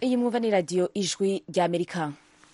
iyi mwumva ni radiyo ijwi ry'amerika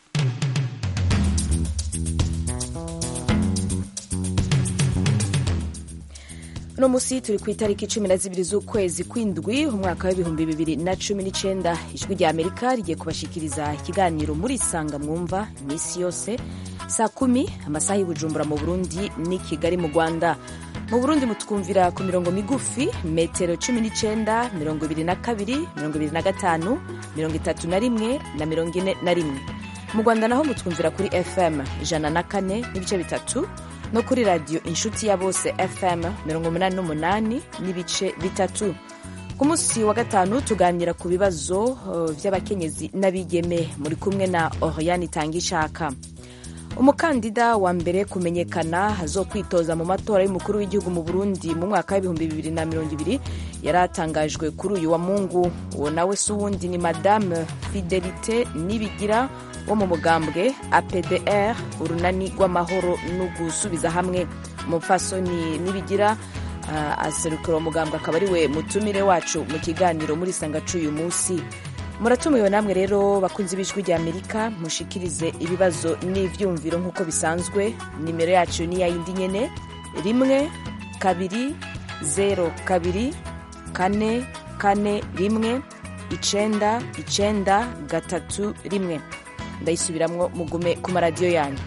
uno munsi turi ku itariki cumi na zibiri z'ukwezi kw'indwi umwaka w'ibihumbi bibiri na cumi n'icyenda ijwi rya amerika rigiye kubashikiriza ikiganiro muri isanga mwumva iminsi yose saa kumi amasaha y'ubujumbura mu burundi n'i kigali mu rwanda mu burundi mutwumvira ku mirongo migufi metero cumi n'icyenda mirongo ibiri na kabiri mirongo ibiri na gatanu mirongo itatu na rimwe na mirongo ine na rimwe mu rwanda naho mutwumvira kuri fm ijana na kane n'ibice bitatu no kuri radiyo inshuti ya bose fm mirongo umunani n'umunani n'ibice bitatu ku munsi wa gatanu tuganira ku bibazo uh, by'abakenyezi n'abigeme muri kumwe na oriane itangishaka umukandida wa mbere kumenyekana azokwitoza mu matora y'umukuru w'igihugu mu burundi mu mwaka w'ibihumbi bibiri na mirongo ibiri yari atangajwe kuri uyu wa mungu uwo nawe si uwundi ni madame fidelite nibigira wo mu mugambwe apdr urunani rw'amahoro no gusubiza hamwe umupfasoni nibigira uh, aserukira uwo mugambwe akaba ari we mutumire wacu mu kiganiro muri sanga c'uyu munsi muratumiwe namwe rero bakunzi b'ijwi rya amerika mushikirize ibibazo n'ivyumviro nk'uko bisanzwe nimero yacu ni yayindi nyene rimwe kabiri zero kabiri kane kane rimwe icenda icenda gatatu rimwe ndayisubiramwo mugume ku maradiyo yanyu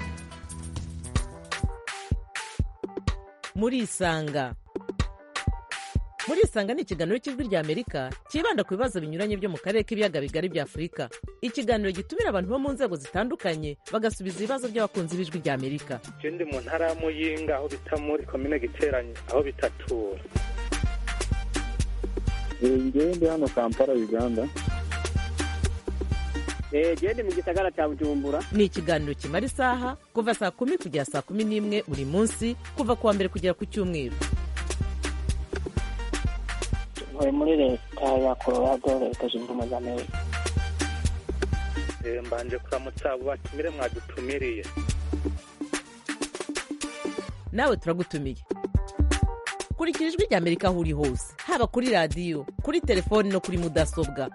murisanga murisanga ni ikiganiro cy'ijwi rya amerika cyibanda ku bibazo binyuranye byo mu karere k'ibiyaga bigari bya afurika ikiganiro gitumira abantu bo mu nzego zitandukanye bagasubiza ibibazo by'abakunzi b'ijwi rya amerika ndi mu ntara ya muyinga aho bita muri komine giteranye aho bitatura ngewe ndi hano kampala uganda gende mu gisagara cya bujumbura ni ikiganiro kimara isaha kuva saa kumi kugera saa kumi n'imwe buri munsi kuva ku wa mbere kugera ku cyumweru ntuye muri leta ya colorado leta zunze ubumwe za amerika mbanje kuramutsa abo batumire mwadutumiriye nawe turagutumiye kurikira ijwi rya amerika aho uri hose haba kuri radiyo kuri telefoni no kuri mudasobwa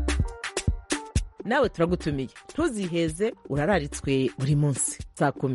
nawe turagutumiye ntuziheze urararitswe buri munsi saa kumi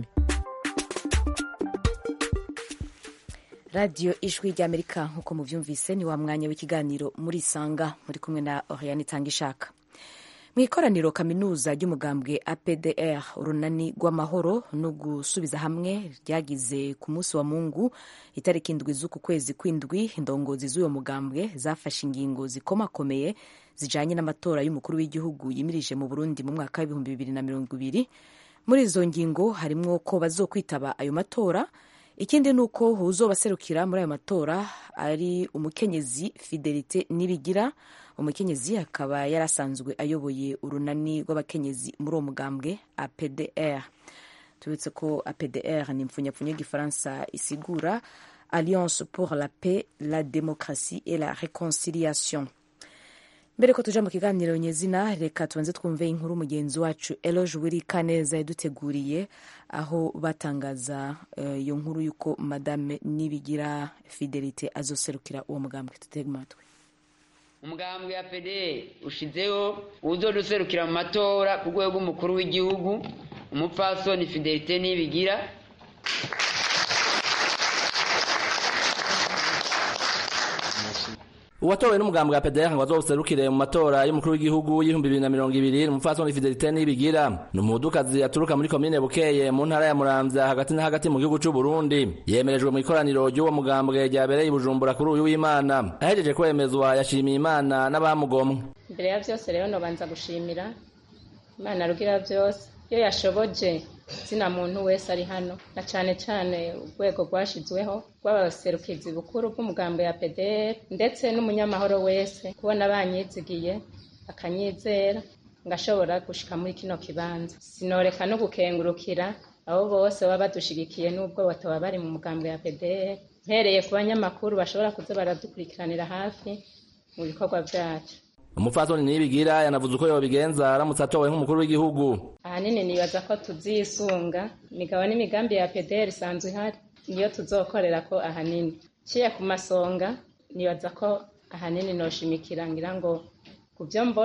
radiyo ijwi rya amerika nk'uko mubyumvise ni wa mwanya w'ikiganiro muri isanga muri kumwe na oriane itanga ishaka mu ikoraniro kaminuza ry'umugambwe apdr urunani rw'amahoro no gusubiza hamwe ryagize ku munsi wa mungu itariki indwi z'uku kwezi kw'indwi indongozi z'uwo mugambwe zafashe ingingo zikomakomeye zijanye n'amatora y'umukuru w'igihugu yimirije mu burundi mu mwaka w'ibihumbi bibiri na mirongo ibiri muri izo ngingo harimwo ko bazokwitaba ayo matora ikindi ni uko uzobaserukira muri ayo matora ari umukenyezi fidelite nibigira umukenyezi akaba yarasanzwe ayoboye urunani rw'abakenyezi muri uwo mugambwe apdr tubitse ko apdr ni impfunyapfunya y'igifaransa isigura alliance pour la paix la démocratie et la réconciliation mbere ko tuja mu kiganiro nyezina reka tubanze twumve inkuru mugenzi wacu eloge wiri kaneza yaduteguriye aho batangaza iyo uh, nkuru y'uko madame nibigira fidelite azoserukira uwo mugambwe tutega amatwi umugambwe ya pede ushizeho uzoduserukira mu matora ku rwego rw'umukuru w'igihugu umupfasoni fidelite nibigira uwatowe n'umugambi wa PDR ngo azoserukire mu matora y'umukuru w'igihugu y'ibihumbi bibiri na mirongo ibiri umupfasoni Fidelite Nibigira ni umudukazi aturuka muri komine Bukeye mu ntara ya Muramvya hagati na hagati mu gihugu c'u Burundi yemerejwe mu ikoraniro ry'uwo mugambwe ryabereye i Bujumbura kuri uyu w'Imana ahejeje kwemezwa yashimiye Imana n'abamugomwe mbere ya byose rero nobanza gushimira Imana rugira byose iyo yashoboje zina muntu wese ari hano na cyane cyane urwego rwashyizweho rw'abaserukizi bukuru bw'umugambo ya PDR ndetse n'umunyamahoro wese kubona banyizigiye akanyizera ngashobora gushika muri kino kibanza sinoreka no gukengurukira abo bose baba badushigikiye n'ubwo bataba bari mu mugambo ya PDR mpereye ku banyamakuru bashobora kuza baradukurikiranira hafi mu bikorwa byacu umupfasoni nibigira yanavuze uko yobigenza aramutse atowe nk'umukuru w'igihugu ahanini nibaza ko tuzisunga imigabo n'imigambi ya PDR isanzwe ihari niyo tuzokorera ko ahanini ciye ku masonga nibaza ko ahanini noshimikira ngira ngo ku byo mbona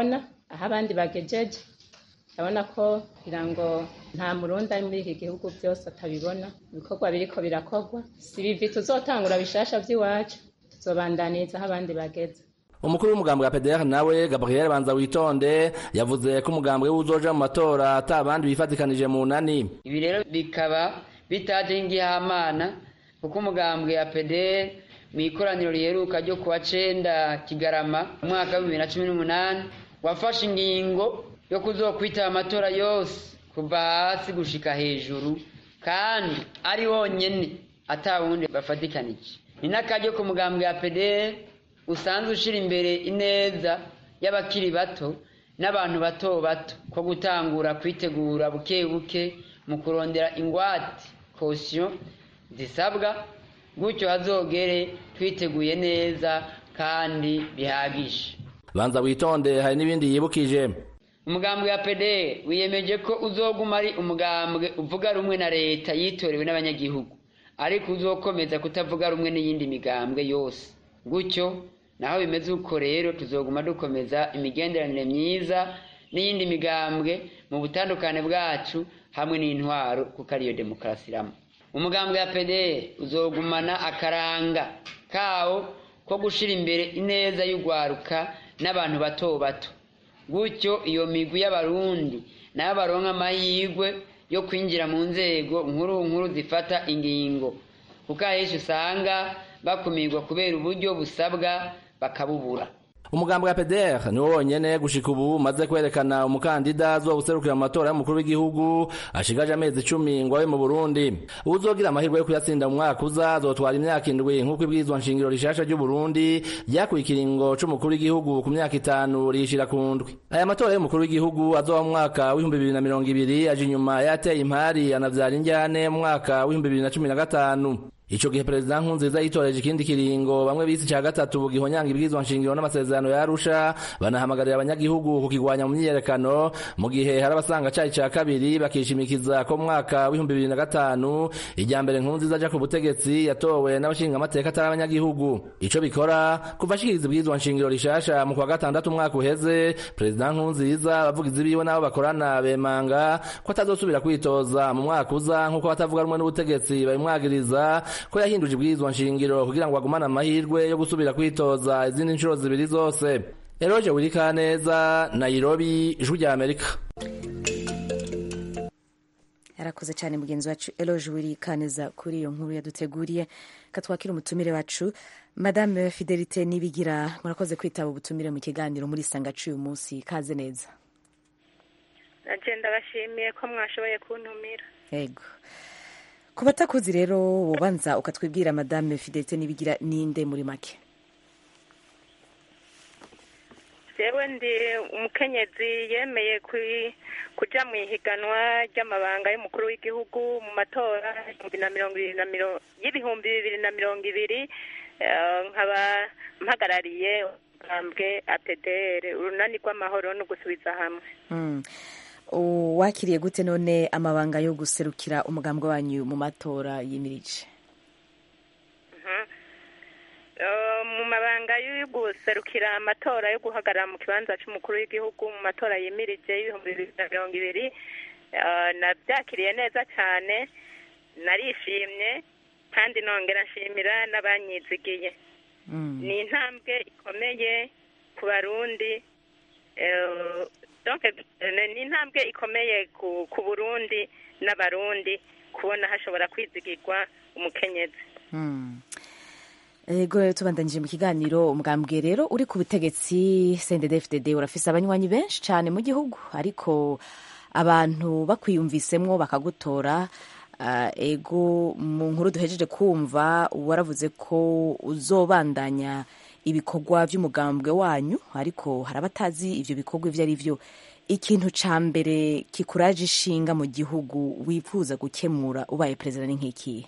aho abandi bagejeje urabona ko kugira ngo nta murundi ari muri iki gihugu byose atabibona ibikorwa biriko birakorwa si bivi tuzotangura bishasha vy'iwacu tuzobandaniriza aho abandi bageze umukuru w'umugambi wa PDR nawe Gabriel Banza witonde yavuze ko umugambi we uzoja mu matora ata abandi bifatikanije mu nani ibi rero bikaba bitaje ngihamana kuko umugambwe ya PDR mu ikoraniro riheruka ryo kuwa cenda Kigarama umwaka wa bibiri na cumi n'umunani wafashe ingingo yo kuzokwitaba amatora yose kuva hasi gushika hejuru kandi ari wonyene ata wundi bafatikanije ni n'akaryo ku mugambwe ya PDR usanzwe ushira imbere ineza y'abakiri bato n'abantu bato bato ko gutangura kwitegura buke buke mu kurondera ingwate kosiyo zisabwa gutyo hazogere twiteguye neza kandi bihagije banza witonde hari n'ibindi yibukije umugambwe wa pede wiyemeje ko uzoguma ari umugambwe uvuga rumwe na leta yitorewe n'abanyagihugu ariko uzokomeza kutavuga rumwe n'iyindi migambwe yose gutyo naho bimeze uko rero tuzoguma dukomeza imigenderanire myiza n'iyindi migambwe mu butandukane bwacu hamwe n'intwaro kuko ariyo demokarasi iramo umugambwe wa pede uzogumana akaranga kawo ko gushira imbere ineza y'urwaruka n'abantu bato bato gutyo iyo migwi y'abarundi nayo baronka amahirwe yo kwinjira mu nzego nkuru nkuru zifata ingingo kuko ahenshi usanga bakumirwa kubera uburyo busabwa bakabubura umugambi wa PDR niwo wonyene gushika ubu maze kwerekana umukandida azobuserukira mu matora y'umukuru w'igihugu ashigaje amezi icumi ngo abe mu Burundi uzogira amahirwe yo kuyatsinda mu mwaka uza azotwara imyaka indwi nk'uko ibwirizwa nshingiro rishasha ry'u Burundi ryakuye ikiringo c'umukuru w'igihugu ku myaka itanu rishira ku ndwi aya matora y'umukuru w'igihugu azoba mu mwaka w'ibihumbi bibiri na mirongo ibiri aje inyuma yateye impari anavyara injyane mu mwaka w'ibihumbi bibiri na cumi na gatanu ico gihe perezida nkurunziza yitoreje ikindi kiringo bamwe bisi ca gatatu gihonyanga ibwirizwa nshingiro n'amasezerano ya arusha banahamagarira abanyagihugu kukigwanya mu myiyerekano mu gihe hari abasanga cari ca kabiri bakishimikiza ko mu mwaka w'ibihumbi bibiri na gatanu irya mbere nkurunziza aja ku butegetsi yatowe n'abashinga amateka atari abanyagihugu ico bikora kuva ashikiriza ibwirizwa nshingiro rishasha mu kwa gatandatu umwaka uheze perezida nkurunziza abavugizi biwe n'abo bakorana bemanga ko atazosubira kwitoza mu mwaka uza nk'uko batavuga rumwe n'ubutegetsi babimwagiriza ko yahinduje ibwirizwa nshingiro kugira ngo agumane amahirwe yo gusubira kwitoza izindi nshuro zibiri zose eroje wirikaneza nairobi ijwi rya amerika yarakoze cyane mugenzi wacu eloge wirikaneza kuri iyo nkuru yaduteguriye katwakira umutumire wacu madame fidelite nibigira murakoze kwitaba ubutumire mu kiganiro muri sangacu uyu munsi kaze neza agenda bashimiye ko mwashoboye kuntumira yego ku batakuzi rero wobanza ukatwibwira madame fidelite nibigira ninde muri make jewe ndi umukenyezi yemeye kuja mu ihiganwa ry'amabanga y'umukuru w'igihugu mu matora y'ibihumbi bibiri na mirongo ibiri nkaba mpagarariye ubwambwe apedere urunani rw'amahoro no gusubiza hamwe wakiriye gute none amabanga yo guserukira umugambwe wanyu mu matora yimirije mu mabanga yo guserukira amatora yo guhagarara mu kibanza cy'umukuru w'igihugu mu matora yimirije y'ibihumbi bibiri na mirongo ibiri nabyakiriye neza cyane narishimye kandi nongera nshimira n'abanyizigiye ni intambwe ikomeye ku barundi ni intambwe ikomeye ku burundi n'abarundi kubona hashobora kwizigirwa umukenyezi ego rero tubandanyije mu kiganiro umugambwe rero uri ku butegetsi cndd urafise abanywanyi benshi cyane mu gihugu ariko abantu bakwiyumvisemwo bakagutora ego mu nkuru duhejeje kumva waravuze ko uzobandanya ibikorwa by'umugambwe wanyu ariko hari abatazi ibyo bikorwa ibyo ari byo ikintu cya mbere kikuraje ishinga mu gihugu wifuza gukemura ubaye perezida ni nk'ikihe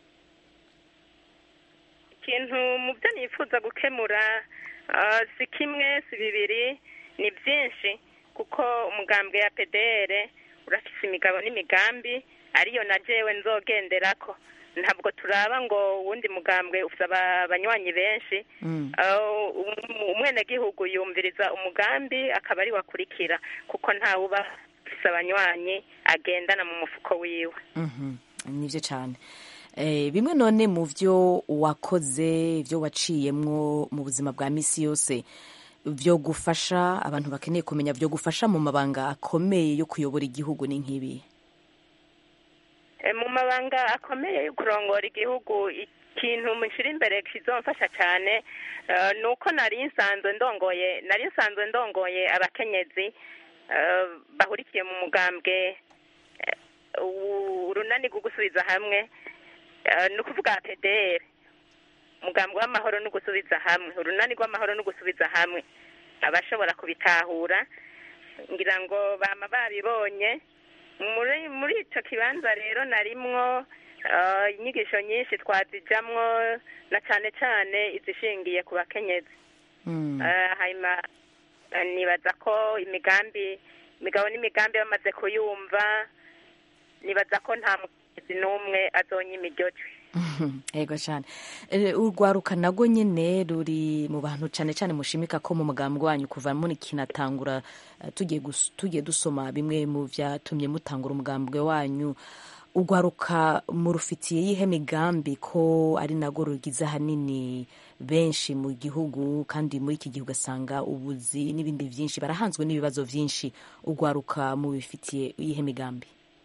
ikintu mu byo nifuza gukemura si kimwe si bibiri ni byinshi kuko umugambwe ya pedere urafise imigabo n'imigambi ariyo na jewe nzogendera ko ntabwo turaba ngo uwundi mugambwe ufite aba- abanywanyi benshi Mm. Uh, um- umwenegihugu yumviriza umugambi akaba ari wakurikira kuko ntawe uba ufise abanywanyi agendana mu mufuko wiwe Mhm. nibyo cyane Eh, bimwe none mu byo wakoze ibyo waciyemwo mu buzima bwa misi yose byo gufasha abantu bakeneye kumenya byo gufasha mu mabanga akomeye yo kuyobora igihugu ni nk'ibi Eh, mu mabanga akomeye yo kurongora igihugu ikintu mushyira imbere kizomfasha cyane eh, ni uko nari nsanzwe ndongoye nari nsanzwe ndongoye abakenyezi eh, bahurikiye mu mugambwe eh, u- urunani rwo gusubiza hamwe eh, ni ukuvuga PDR umugambwe w'amahoro no gusubiza hamwe urunani rw'amahoro no gusubiza hamwe abashobora kubitahura ngira ngo bama babibonye muri muri icyo kibanza rero narimwo eh, inyigisho nyinshi twazijamwo na cyane cyane izishingiye ku bakenyezi Mm. Eh, hanyuma eh, nibaza ko imigambi imigabo n'imigambi bamaze kuyumva nibaza ko nta mukenyezi n'umwe azonyima iryo jwi yego cyane Eh, urwaruka nago nyine ruri mu bantu cyane cyane mushimika ko mu mugambi wanyu kuva muri kinatangura eh, tugiye gus- tugiye dusoma bimwe mu byatumye mutangura umugambwe wanyu urwaruka murufitiye yihe migambi ko ari nago rugize ahanini benshi mu gihugu kandi muri iki gihe ugasanga ubuzi n'ibindi byinshi barahanzwe n'ibibazo byinshi urwaruka mubifitiye yihe migambi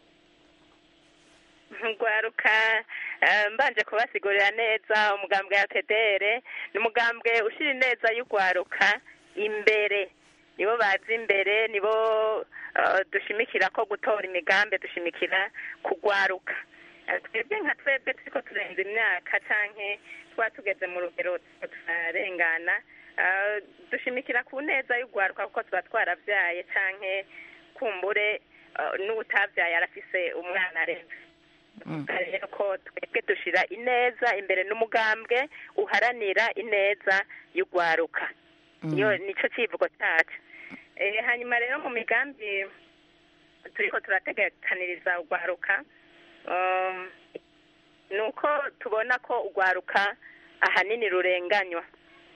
rwaruka eh, mbanje kubasigurira neza umugambwe ya pedere ni umugambwe ushyira ineza y'urwaruka imbere nibo bazi imbere nibo eh, dushimikira ko gutora imigambi dushimikira kugwaruka Eh, twebwe nka twebwe turiko turenza imyaka canke tuba tugeze mu rugero turiko turarengana eh, dushimikira ku neza y'urwaruka kuko tuba twaravyaye canke kumbure eh, n'uwutavyaye arafise umwana arenze rero ko twebwe dushira ineza imbere n'umugambwe uharanira ineza y'urwaruka iyo nico civugo cacu Eh, hanyuma rero mu migambi turiko turategekaniriza urwaruka um, ni uko tubona ko urwaruka ahanini rurenganywa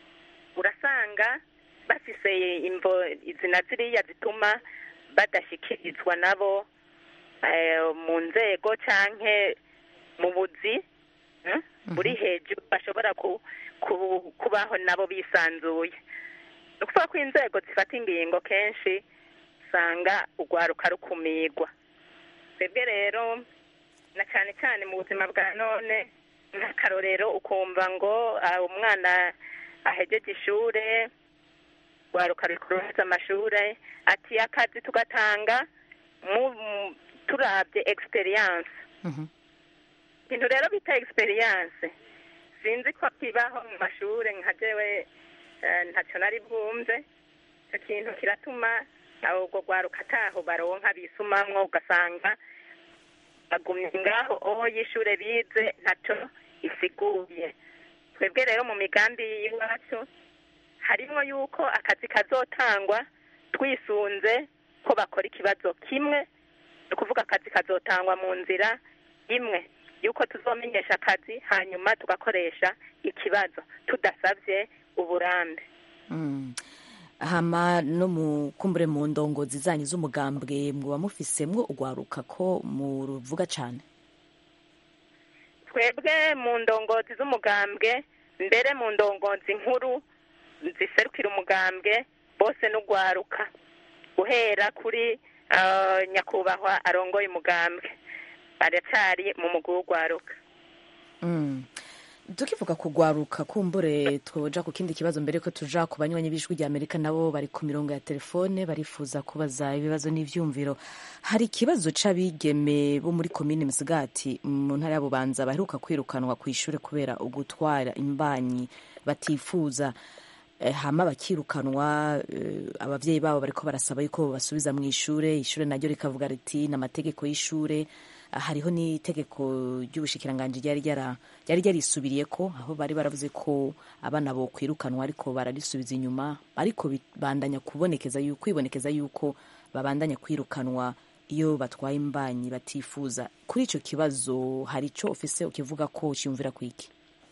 urasanga bafise imvo izina ziriya zituma badashyikirizwa nabo eh, mu nzego canke mu buzi eh, buri hejuru bashobora ku- ku- kubaho nabo bisanzuye ni ukuvuga ko inzego zifata ingingo kenshi usanga urwaruka rukumirwa twebwe rero na cyane cyane mu buzima bwa none nk'akarorero ukumva ngo ah, umwana ahejeje ishure rwaruka rukuruheza amashure ati akazi tugatanga mu mu- turabye experience ibintu rero bita experience sinzi ko kibaho mu mashure nka jewe eh, ntacyo nari bwumve icyo kintu kiratuma abo ubwo rwaruka ataho baronka bisumamwo ugasanga bagumye ngaho aho y'ishure bize ntacyo isiguye twebwe rero mu migambi y'iwacu harimo yuko akazi kazotangwa twisunze ko bakora ikibazo kimwe ni ukuvuga akazi kazotangwa mu nzira imwe yuko tuzomenyesha akazi hanyuma tugakoresha ikibazo tudasabye uburambe Mm. hama no mu kumbure mu ndongozi zanyu z'umugambwe muba mufisemwo urwaruka ko muruvuga cane twebwe mu ndongozi z'umugambwe mbere mu ndongozi nkuru ziserukira umugambwe bose n'urwaruka guhera kuri ah, nyakubahwa arongoye umugambwe aracyari mu mugwi w'urwaruka Mm. tukivuga kugwaruka kumbure twoja ku kindi kibazo mbere ko tuja ku banywanyi b'ijwi rya amerika nabo bari ku mirongo ya telefone barifuza kubaza ibibazo n'ivyumviro hari ikibazo c'abigeme bo muri komine musigati mu ntara ya bubanza baheruka kwirukanwa ku ishure kubera ugutwara imbanyi batifuza Eh, hama bakirukanwa eh, abavyeyi babo bariko barasaba yuko basubiza mu ishure ishure naryo rikavuga riti n'amategeko y'ishure Ah, hariho n'itegeko ry'ubushikiranganji ryari ryara- ryari ryarisubiriyeko aho bari baravuze ko abana bo kwirukanwa ariko bararisubiza inyuma ariko bandanya kubonekeza yuko kwibonekeza yuko babandanya kwirukanwa iyo batwaye imbanyi batifuza kuri icyo kibazo hari icyo ufise ukivuga ko cyumvira ku iki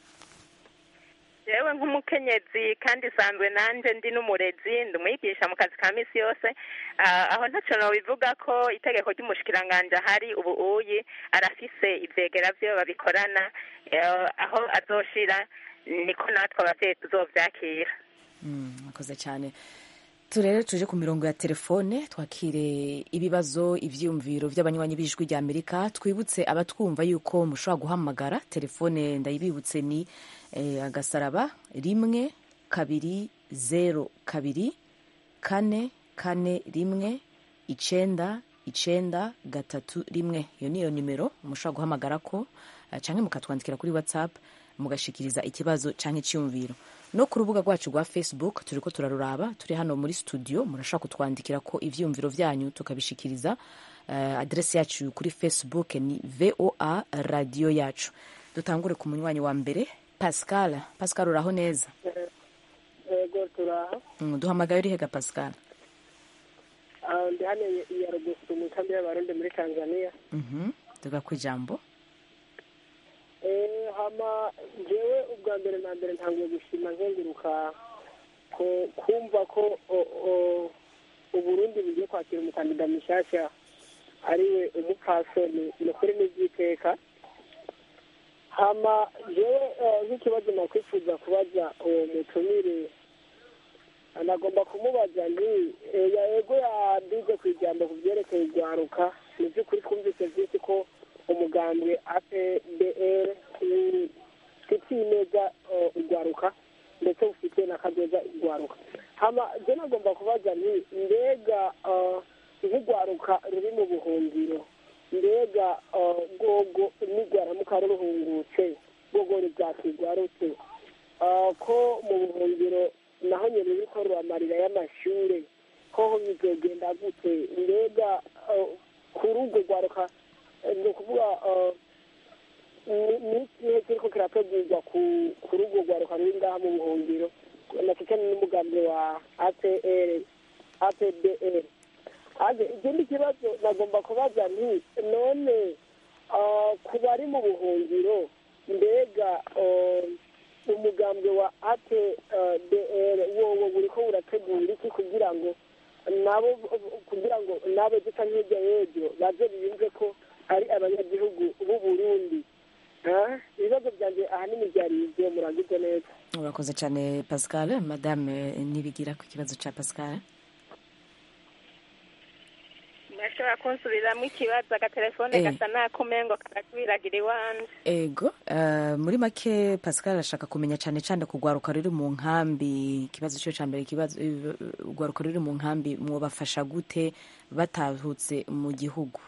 yewe nk'umukenyezi kandi isanzwe nanjye ndi n'umurezi ndi umwigisha mu kazi ka minsi yose Ah, aho ntacyo bivuga ko itegeko ry'umushikiranganji ahari ubu uyi arafise ivyegera vyo babikorana eh, aho azoshira niko natwe abavyeyi tuzovyakira mwakoze cyane tu rero tuje ku mirongo ya telefone twakire ibibazo ibyiyumviro by'abanywanyi b'ijwi rya amerika twibutse abatwumva yuko mushobora guhamagara telefone ndayibibutse ni eh, agasaraba rimwe kabiri zero kabiri kane kane rimwe icenda icenda gatatu rimwe iyo niyo nimero mushobora guhamagara ko eh, canke mukatwandikira kuri whatsapp mugashikiriza ikibazo canke icyumviro no ku rubuga rwacu rwa facebook turiko turaruraba turi hano muri studio murashobora kutwandikira ko ivyumviro vyanyu tukabishikiriza uh, adresi yacu kuri facebook ni voa radio yacu dutangure ku munywanyi wa mbere pascal pascal uraho neza yego turaha mm, duhamagaye urihega pascal Ah, ndi hano i Nyarugusu mu kambi y'abarundi muri tanzania mhm tuga ku ijambo Eh, hama jewe ubwa mbere na mbere ntangiye gushima nzenguruka ko kumva ko o- o- uburundi bugiye kwakira umukandida mushasha ariwe umupfasoni ni ukuri n'ivyiteka hama jewe eh, nk'ikibazo nakwifuza kubaza uwo mutumire anagomba kumubaza nti eh, ya yego yaduze ku ijambo ku vyerekeye urwaruka mu vy'ukuri twumvise vyinshi ko umugambwe apdr ufitiye neza eh, urwaruka ndetse ufite n'akazoza urwaruka hama je nagomba kubaza nti mbega eh, nk'urwaruka ruri mu buhungiro mbega eh, rwogo nigwaramuka ruruhungutse rwogo ruvyakirwa rute Eh, ko mu buhungiro naho nyene ruriko ruramarira y'amashure hoho bizogenda gute mbega eh, kuri urwo rwaruka eh, ni ukuvuga eh, ni- ni ikihe kiriko kirategurwa ku- kuri urwo rwaruka ruri ngaha mu buhungiro na cyane n'umugambi wa apr apdr age ikindi kibazo nagomba kubaza nti none eh, ku bari mu buhungiro mbega eh, umugambwe wa apdr wowo buriko burategura iki kugira ngo nabo kugira ngo nabo dusa nk'irya y'ejo baze biyumve ko ari abanyagihugu b'u burundi Ah, ibibazo byanjye ahanini byari ibyo murangize neza urakoze cyane pascal madame nibigira ku kibazo ca pascal murashobora kunsubiriramo ikibazo agatelefone Eh. gasa n'akumengo karatwiragira iwanje ego eh, muri make pascal arashaka kumenya cyane cyane ku rwaruka ruri mu nkambi ikibazo cyo cya mbere ikibazo eh, urwaruka ruri mu nkambi mwobafasha gute batahutse mu gihugu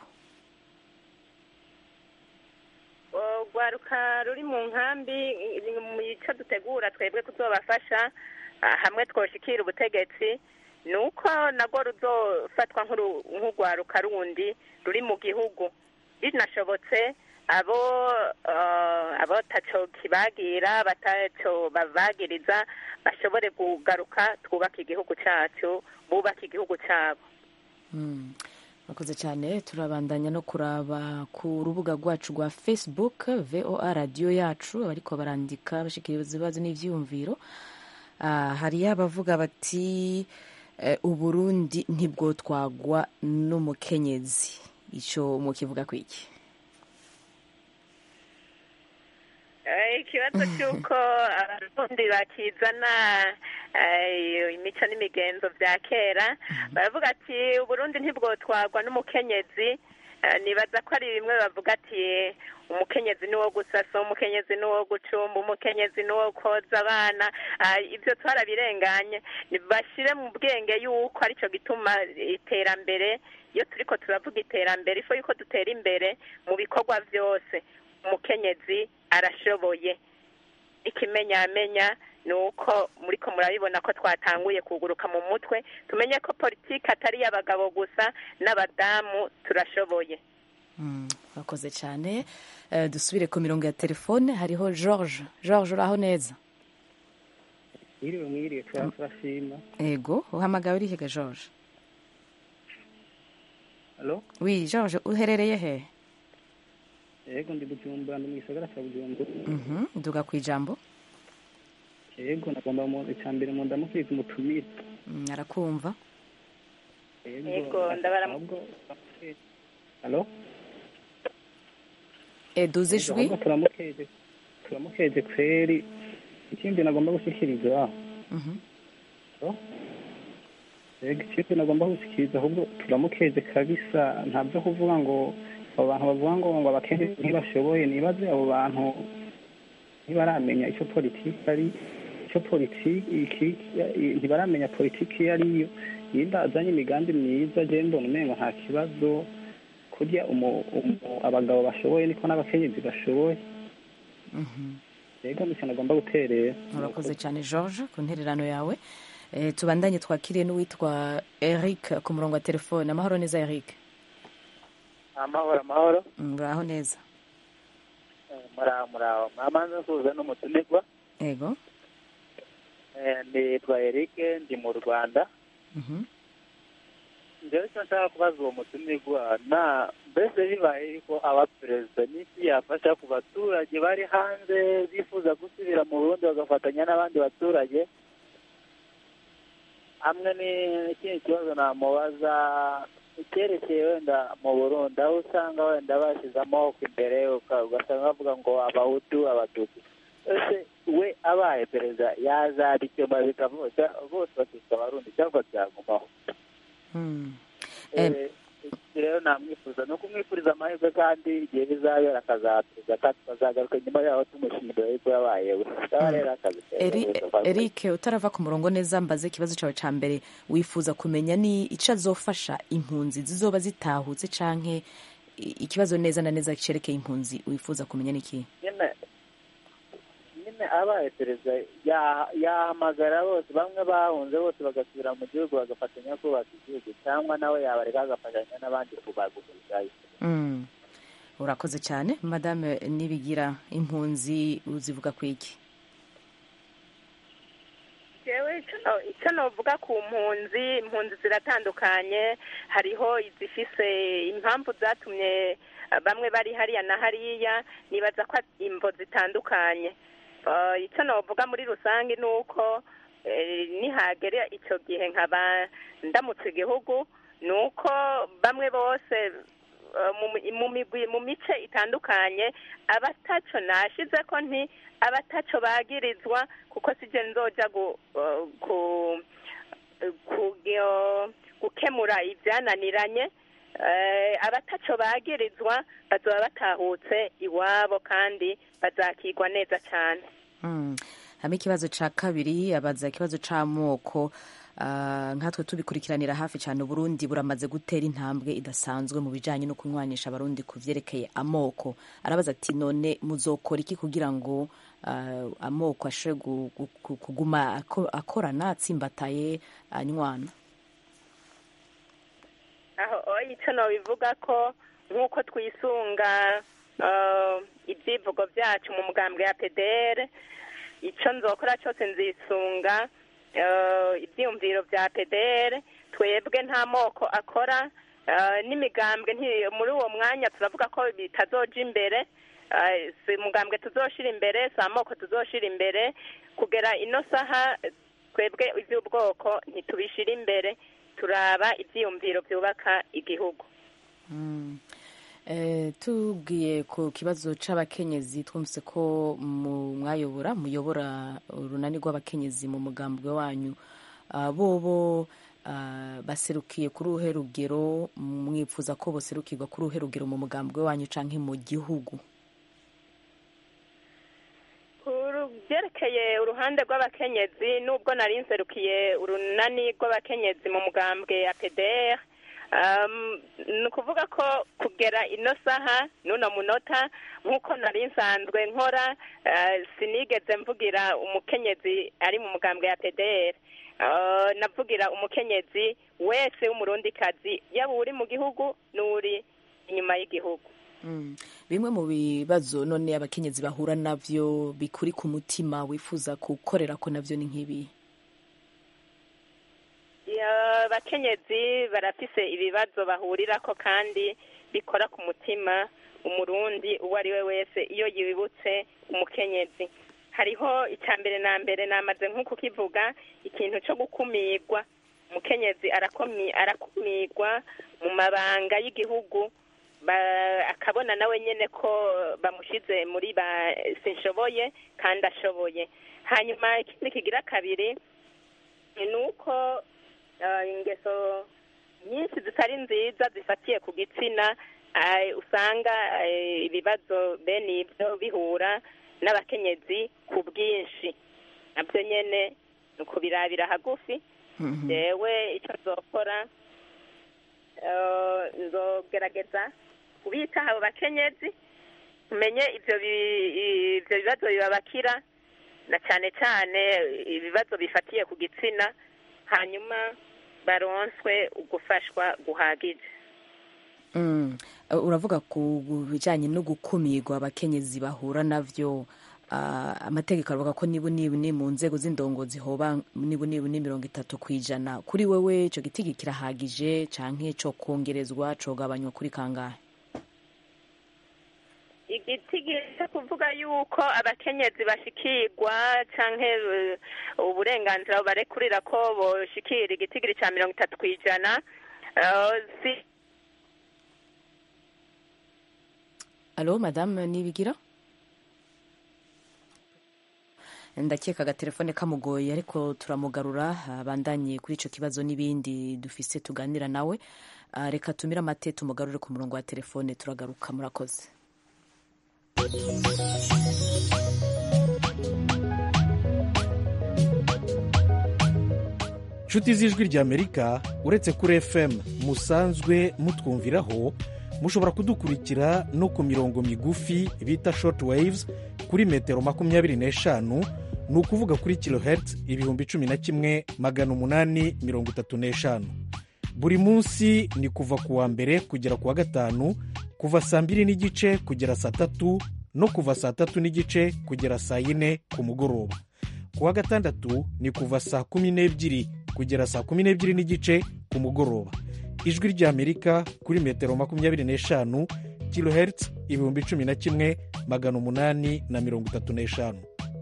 urwaruka ruri mu nkambi mu icyo dutegura twebwe kuzobafasha ah, hamwe twoshikira ubutegetsi ni uko nabwo ruzofatwa nk'uru- nk'urwaruka rundi ruri mu gihugu binashobotse abo eh, abo taco kibagira bataco bavagiriza bashobore kugaruka twubaka igihugu cyacu bubaka igihugu cyabo Mm. Murakoze cyane turabandanya no kuraba ku rubuga rwacu rwa facebook voa radiyo yacu ariko barandika bashikiriza ibibazo n'ivyiyumviro Ah, hariyo abavuga bati eh, uburundi ntibwotwagwa n'umukenyezi ico mukivuga kwiki Eh, ikibazo cy'uko abarundi bakizana eh, imico n'imigenzo bya kera baravuga ati uburundi ntibwotwagwa n'umukenyezi Eh, nibaza ko ari bimwe bavuga ati umukenyezi ni wo gusasa umukenyezi ni wo gucumba umukenyezi ni wo koza abana Ah, ibyo twarabirenganye Ni- bashyire mu bwenge yuko aricyo gituma iterambere iyo turiko turavuga iterambere ifo yuko dutera imbere mu bikorwa byose umukenyezi arashoboye ikimenyamenya ni uko muriko murabibona ko twatanguye kuguruka mu mutwe tumenye ko politiki atari iy'abagabo gusa n'abadamu turashoboye Mm, Murakoze cyane Eh, dusubire ku mirongo ya telefone hariho george george uraho neza mwiriwe mwiriwe tura- turashima ego uhamagawe urihega george Halo? wi george uherereye he Yego ndi Bujumbura ndi mu gisagara cya Bujumbura. Mhm, duga ku ijambo Yego nagomba mu icya mbere mu ndamukiriza umutumire. Mm, arakumva Yego, ndabara- ahubwo- Halo? Eh, duze Yego, ijwi ahubwo turamukeje turamukeje kweri ikindi nagomba gushyikiriza Mhm. Halo? Yego ikindi nagomba gushyikiriza ahubwo turamukeje kabisa nta byo kuvuga ngo abo bantu bavuga ngo ngo abakene ntibashoboye nibaze abo bantu ntibaramenya icyo politiki ari icyo politiki ntibaramenya politiki iyo ariyo yenda azanye imigambi myiza je mbona umengo nta kibazo kurya umu- umu- abagabo bashoboye niko n'abakenyezi bashoboye Mhm. yego nicyo nagomba guterera urakoze cyane george ku ntererano yawe Eh, tubandanye twakiriye n'uwitwa eric ku murongo wa telefone amahoro neza eric amahoro amahoro Mm, uraho neza Eh, muraho muraho mwamanza nsuhuza n'umutumirwa yego Eh, nitwa Eric ndi mu Rwanda Mhm. njyewe icyo nshaka kubaza uwo mutumirwa na mbese bibaye yuko aba perezida n'iki yafasha ku baturage bari hanze bifuza gusubira mu Burundi bagafatanya n'abandi baturage hamwe n'ikindi kibazo namubaza icyerekeye wenda mu Burundi aho usanga wenda bashyize amaboko imbere uka- ugasanga bavuga ngo abahutu abatutsi ese we abaye perezida yazabikemura bikavuga bose bakitwa abarundi cyangwa byagumaho Mm. Eh, iki rero namwifuza ni ukumwifuriza amahirwe kandi igihe bizabera akazatuza kandi tukazagaruka nyuma yaho tumushimira yuko yabaye we cyaba rero akazi keza Eri- rwose. eric utarava ku murongo neza mbaze ikibazo cyawe cya mbere wifuza kumenya ni icyo azofasha impunzi zizoba zitahutse canke i- ikibazo neza na neza cyerekeye impunzi wifuza kumenya ni iki nyine nyine abaye perezida ya- yahamagara bose bamwe bahunze bose bagasubira mu gihugu bagafatanya kubaka igihugu cyangwa nawe yabareka agafatanya n'abandi kubagumirizayo Mm. urakoze cyane madame nibigira impunzi uzivuga ku iki jewe ico no- ico novuga ku mpunzi impunzi ziratandukanye hariho izifise impamvu zatumye eh, bamwe bari hariya na hariya nibaza ko ari imvo zitandukanye Eh, ico novuga muri rusange ni uko eh, nihagera ico gihe nkaba ndamutse igihugu ni uko bamwe bose eh, mu mi- mu migwi mu mice itandukanye abataco nashize ko nti abataco bagirizwa kuko sije nzoja gu, eh, ku, ku, gyo- gukemura ibyananiranye eh, abataco bagirizwa bazoba batahutse iwabo kandi bazakigwa neza cyane Mm. hama ikibazo ca kabiri abaza ikibazo c'amoko ah, nkatwe tubikurikiranira hafi cyane uburundi buramaze gutera intambwe idasanzwe mu bijanye no kunywanisha abarundi ku vyerekeye amoko arabaza ati none muzokora iki kugira ngo ah, amoko ashobore gu- gu- gu- kuguma ako- akorana atsimbataye anywana aho oya icyo nobivuga ko nk'uko twisunga eh, ibyivugo byacu mu mugambwe ya pdr icyo nzokora cyose nzisunga eh, ibyiyumviro bya pdr twebwe nta moko akora eh, n'imigambwe nti- muri uwo mwanya turavuga ko bitazoja imbere eh, si umugambwe tuzoshira imbere si amoko tuzoshira imbere kugera ino saha twebwe iby'ubwoko ntitubishira imbere turaba ibyiyumviro byubaka igihugu Mm. Eh, tubwiye ku kibazo c'abakenyezi twumvise ko mu mwayobora muyobora urunani rw'abakenyezi mu mugambwe wanyu Ah, bobo ah, baserukiye kuri uruhe rugero mwifuza ko boserukirwa kuri uruhe rugero mu mugambwe wanyu canke mu gihugu ku byerekeye uruhande rw'abakenyezi nubwo nari nserukiye urunani rw'abakenyezi mu mugambwe ya pdr um, ni ukuvuga ko kugera ino saha n'uno munota nk'uko nari nsanzwe nkora eh, sinigeze mvugira umukenyezi ari mu mugambwe ya pdr Eh, navugira umukenyezi wese w'umurundikazi yaba uri mu gihugu n'uri inyuma y'igihugu Mm. bimwe mu bibazo none abakenyezi bahura navyo bikuri ku mutima wifuza gukorera ko navyo ni nk'ibi Ya, Eh, abakenyezi barafise ibibazo bahurirako kandi bikora ku mutima umurundi uwo ari we wese iyo yibutse umukenyezi hariho icya mbere na mbere namaze nko kukivuga ikintu cyo gukumirwa umukenyezi arakomi- arakumirwa mu mabanga y'igihugu ba- akabona nawe nyene ko bamushize muri ba sinshoboye kandi ashoboye hanyuma ikindi kigira kabiri ni uko eh, ingeso nyinshi zitari nziza zifatiye ku gitsina eh, usanga eh, ibibazo bene ibyo bihura n'abakenyezi ku bwinshi nabyo nyene ni ukubirabira hagufi jewe icyo nzokora eh, nzogerageza kubitaho abo bakenyezi tumenye ibyo bi- ibyo bibazo bibabakira na cyane cyane ibibazo bifatiye ku gitsina hanyuma baronswe ugufashwa guhagije Mm. Uh, uravuga ku bijyanye no gukumirwa abakenyezi bahura navyo uh, amategeko aravuga ko nibu nibu ni mu nzego z'indongozi hoba nibu nibu ni mirongo itatu ku ijana kuri wewe ico gitigi kirahagije canke co kongerezwa cogabanywa kuri kangahe igitigi cyo kuvuga yuko abakenyezi bashikirwa canke eh, uburenganzira barekurira ko boshikira igitigiri ca mirongo itatu ku ijana eh, si alo madame nibigira ndakeka agatelefone kamugoye ariko turamugarura abandanye kuri ico kibazo n'ibindi dufise tuganira nawe Ah, reka tumire amate tumugarure ku murongo wa telefone turagaruka murakoze nshuti z'ijwi ry'amerika uretse kuri fm musanzwe mutwumviraho mushobora kudukurikira no ku mirongo migufi bita short waves kuri metero makumyabiri n'eshanu ni ukuvuga kuri kilohertz ibihumbi cumi na kimwe magana umunani mirongo itatu n'eshanu buri munsi ni kuva ku wa mbere kugera ku wa gatanu kuva saa mbiri n'igice kugera saa tatu no kuva saa tatu n'igice kugera saa yine ku mugoroba ku wa gatandatu ni kuva saa kumi n'ebyiri kugera saa kumi n'ebyiri n'igice ku mugoroba ijwi ry'amerika kuri metero makumyabiri n'eshanu kilohertz ibihumbi cumi na kimwe magana umunani na mirongo itatu n'eshanu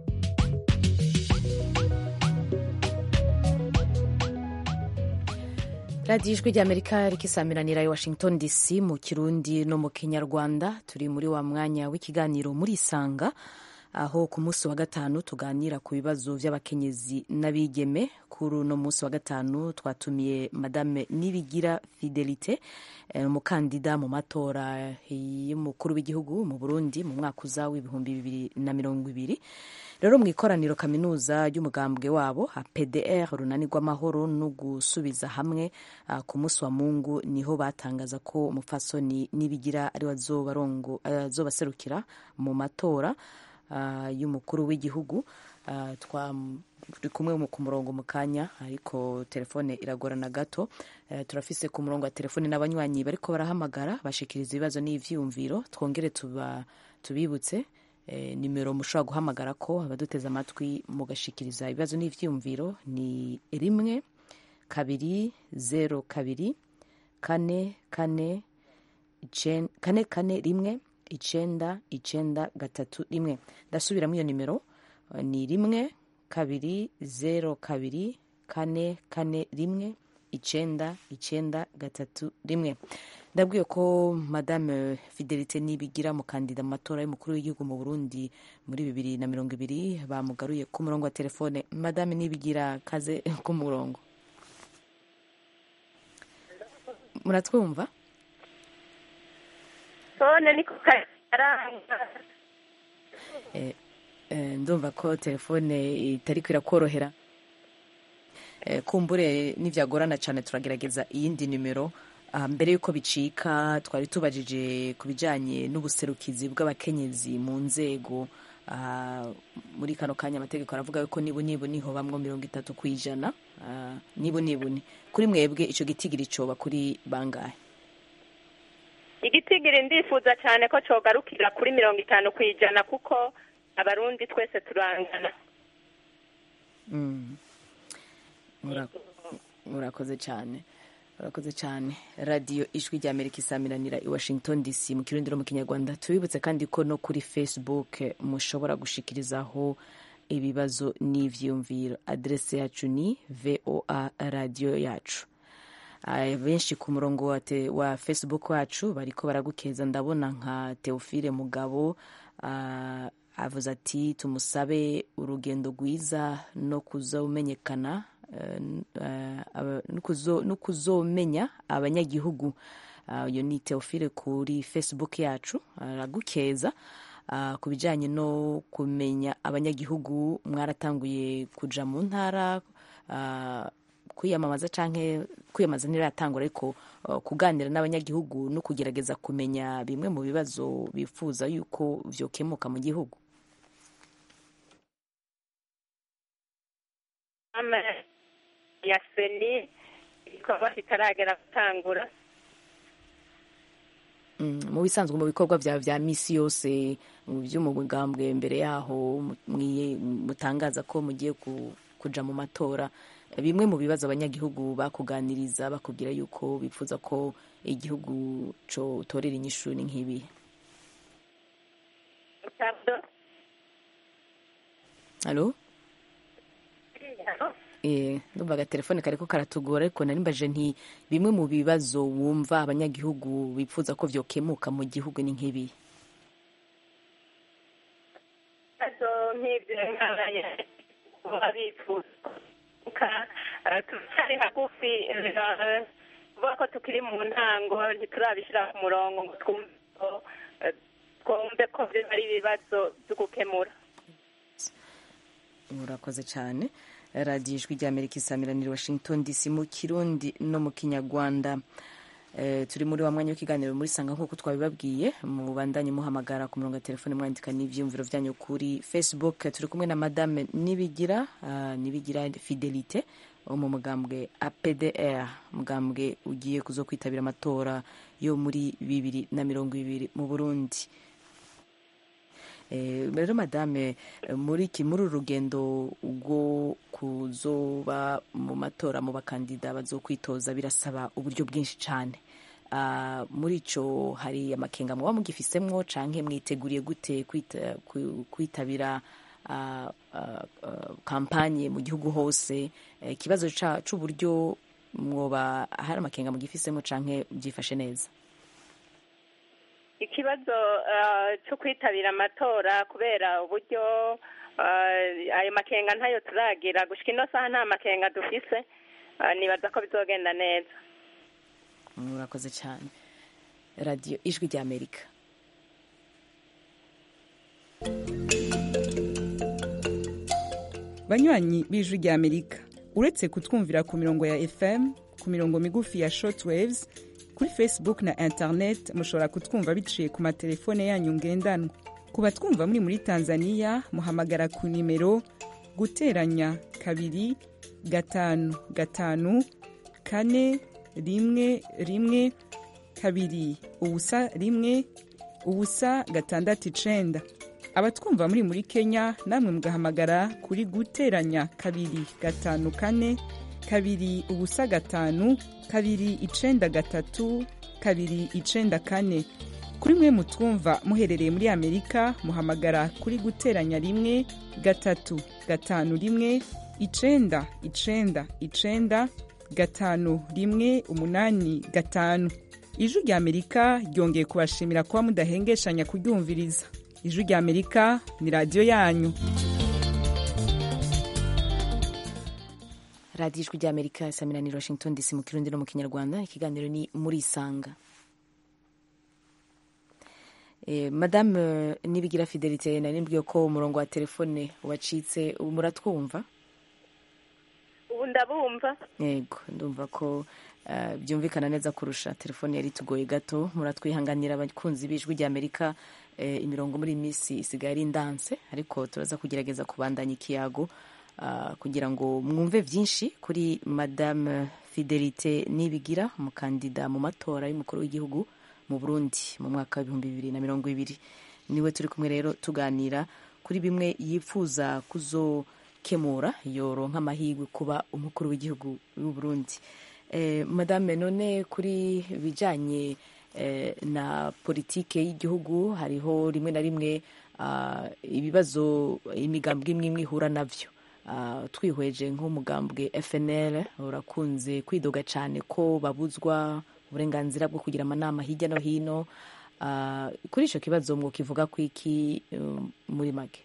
radiyo ijwi ry'amerika rikisamiranira i washington dc mu kirundi no mu kinyarwanda turi muri wa mwanya w'ikiganiro muri isanga aho ku munsi wa gatanu tuganira ku bibazo by'abakenyezi n'abigeme kuri uno munsi wa gatanu twatumiye madame nibigira fidelite eh, umukandida mu matora y'umukuru w'igihugu mu burundi mu mwaka uza w'ibihumbi bibiri na mirongo ibiri rero mu ikoraniro kaminuza ry'umugambwe wabo pdr runani rw'amahoro no gusubiza hamwe ah, ku munsi wa mungu niho batangaza ko umupfasoni nibigira ari we azobarongo- azobaserukira mu matora ah, y'umukuru w'igihugu Ah, twa turi kumwe mu- ku murongo mu kanya ariko telefone iragorana gato Eh, turafise ku murongo wa telefone n'abanywanyi bariko barahamagara bashikiriza ibibazo n'ivyiyumviro twongere tuba tubibutse eh, nimero mushobora guhamagara ko abaduteze amatwi mugashikiriza ibibazo n'ivyiyumviro ni rimwe kabiri zero kabiri kane kane icen- kane kane rimwe icenda icenda gatatu rimwe ndasubiramo iyo nimero eh, ni rimwe kabiri zero kabiri kane kane rimwe icenda icenda gatatu rimwe ndabwiye ko madame fidelite nibigira mukandida mu matora y'umukuru w'igihugu mu burundi muri bibiri na mirongo ibiri bamugaruye ku murongo wa telefone madame nibigira kaze ku murongo muratwumva sone niko karanga Eh, eh, ndumva ko telefone itari kwirakorohera Eh, kumbure nivyagorana cyane turagerageza iyindi nimero Ah, mbere y'uko bicika twari tubajije ku bijanye n'ubuserukizi bw'abakenyezi mu nzego Ah, muri kano kanya amategeko aravuga yuko nibu nibu niho bamwo mirongo itatu ku ijana Ah, nibu nibu ni kuri mwebwe ico gitigiri coba kuri bangahe igitigiri ndifuza cyane ko cogarukira kuri mirongo itanu ku ijana kuko abarundi twese turangana Mm. Mura- urakoze cyane urakoze cyane radiyo ijwi rya amerika isamiranira i washington dc mu kirundi no mu kinyarwanda tubibutse kandi ko no kuri facebook mushobora gushikirizaho ibibazo n'ivyiyumviro aderese yacu ni voa radiyo yacu Ah, benshi ku murongo wa, te, wa facebook wacu bariko baragukeza ndabona nka teofile mugabo ah, avuze ati tumusabe urugendo rwiza no kuzomenyekana eh, eh, aba- no kuzo- no kuzomenya abanyagihugu Ah, uyu ni teofile kuri facebook yacu aragukeza Ah, ku bijyanye no kumenya abanyagihugu mwaratanguye kuja mu ntara ah, kwiyamamaza canke kwiyamamaza ntiratangura ariko uh, kuganira n'abanyagihugu no kugerageza kumenya bimwe mu bibazo bifuza yuko vyokemuka mu gihugu ama ya seni ibikorwa bitaragera gutangura Mm, mu bisanzwe mu bikorwa vyawe vya misi yose mu vy'umugambwe mbere yaho mu- mwiye- mutangaza ko mugiye ku- kuja mu matora bimwe mu bibazo abanyagihugu bakuganiriza bakubwira yuko bifuza ko igihugu co torera inyishu ni nk'ibi halo Eh, ndumva agatelefone kariko karatugora ariko nari mbaje nti bimwe mu bibazo wumva abanyagihugu bifuza ko vyokemuka mu gihugu ni nk'ibi ibibazo nk'ibyo nk'abanye baba bifuza eh, turacyari hagufi eh, kuvuga ko tukiri mu ntango ntiturabishyira ku murongo ngo twumve ko eh, twumve ko biba ari ibibazo byo gukemura murakoze cyane radiyo ijwi rya amerika isamiranira washington dc mu kirundi no mu kinyarwanda Eh, turi muri wa mwanya w'ikiganiro muri sanga nk'uko twabibabwiye mubandanye muhamagara ku murongo wa telefone mwandika n'ivyiyumviro vyanyu kuri facebook turi kumwe na madame nibigira ah, nibigira fidelite wo mu mugambwe apdr mugambwe ugiye kuzo kwitabira amatora yo muri bibiri na mirongo ibiri mu burundi Eh, rero madame eh, muri iki muri uru rugendo rwo kuzoba mu matora mu bakandida bazokwitoza birasaba uburyo bwinshi cyane Ah, muri ico hari amakenga muba mugifisemwo canke mwiteguriye gute kwita- ku- kwitabira ah, ah, ah, kampanye mu gihugu hose Eh, ikibazo ca- c'uburyo mwoba hari amakenga mugifisemo canke byifashe neza ikibazo eh, cyo kwitabira amatora kubera uburyo eh, ayo makenga ntayo turagira gushika ino saha nta makenga dufise eh, nibaza ko bizogenda neza murakoze cyane radiyo ijwi rya amerika banywanyi b'ijwi rya amerika uretse kutwumvira ku mirongo ya fm ku mirongo migufi ya shortwaves kuri facebook na internet mushobora kutwumva biciye ku matelefone yanyu ngendanwa ku batwumva muri muri tanzania muhamagara ku nimero guteranya kabiri gatanu gatanu kane rimwe rimwe kabiri ubusa rimwe ubusa gatandatu icenda abatwumva muri muri kenya namwe mugahamagara kuri guteranya kabiri gatanu kane kabiri ubusa gatanu kabiri icenda gatatu kabiri icenda kane kuri mwe mutwumva muherereye muri amerika muhamagara kuri guteranya rimwe gatatu gatanu rimwe icenda icenda icenda gatanu rimwe umunani gatanu ijwi rya amerika ryongeye kubashimira kuba mudahengeshanya kuryumviriza ijwi rya amerika ni radiyo yanyu radiyo ijwi rya amerika isaminaniro washington dc mu kirundi no mu kinyarwanda ikiganiro ni muri isanga Eh, madame eh, nibigira fidelite nari mbwiye ko umurongo wa telefone wacitse ubu muratwumva ubu ndabumva yego ndumva ko eh, byumvikana neza kurusha telefone yari itugoye gato muratwihanganira abakunzi b'ijwi rya amerika eh, imirongo muri iyi minsi isigaye ari ndanse ariko turaza kugerageza kubandanya ikiyago ah, kugira ngo mwumve byinshi kuri madame fidelite nibigira umukandida mu matora y'umukuru w'igihugu mu burundi mu mwaka w'ibihumbi bibiri na mirongo ibiri niwe turi kumwe rero tuganira kuri bimwe yifuza kuzo yokemura yoronka amahirwe kuba umukuru w'igihugu w'u Burundi eh, madame none kuri bijanye eh, na politike y'igihugu hariho rimwe na rimwe ah, ibibazo imigambwe imwe imwe ihura navyo Ah, twihweje nk'umugambwe FNL urakunze kwidoga cyane ko babuzwa uburenganzira bwo kugira amanama hirya no hino Ah, kuri icyo kibazo mwokivuga ku iki um, muri make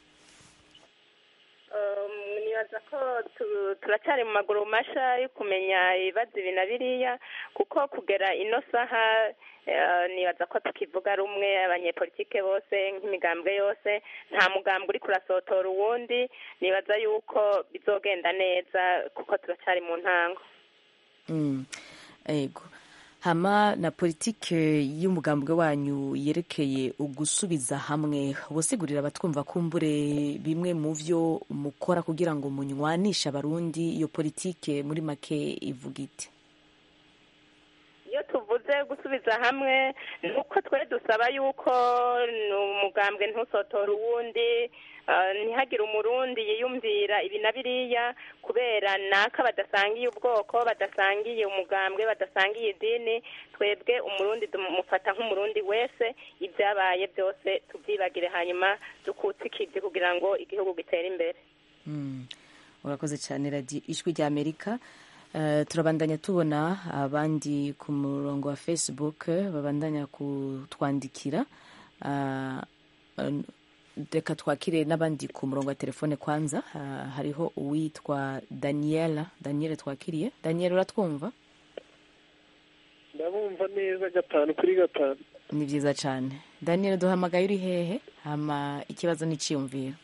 Um, nibaza ko tu- turacyari mu maguru masha yo kumenya ibibazo ibi na biriya kuko kugera ino saha eh, nibaza ko tukivuga rumwe abanyepolitike bose nk'imigambwe yose nta mugambwe uri kurasotora uwundi nibaza yuko bizogenda neza kuko turacyari mu ntango Mm, ego hama na politike y'umugambwe wanyu yerekeye ugusubiza hamwe ubusigurira abatwumva kumbure bimwe mu vyo mukora kugira ngo munywanishe abarundi iyo politike muri make ivuga iti iyo tuvuze gusubiza hamwe ni uko twe dusaba yuko ni umugambwe ntusotore uwundi ah, ntihagire umurundi yiyumvira ibi na biriya kubera naka badasangiye ubwoko badasangiye umugambwe badasangiye idini twebwe umurundi tumufata nk'umurundi wese ibyabaye byose tubyibagire hanyuma dukutse ikibyi kugira ngo igihugu gitere imbere Mm, urakoze cyane radiyo ijwi rya amerika Eh, turabandanya tubona abandi ku murongo wa facebook babandanya kutwandikira Ah, eh, reka twakire n'abandi ku murongo wa telefone kwanza Ah, hariho uwitwa daniela daniel twakiriye daniel uratwumva ndabumva neza gatanu kuri gatanu ni byiza cyane daniel duhamagaye uri hehe hama ikibazo n'iciyumviro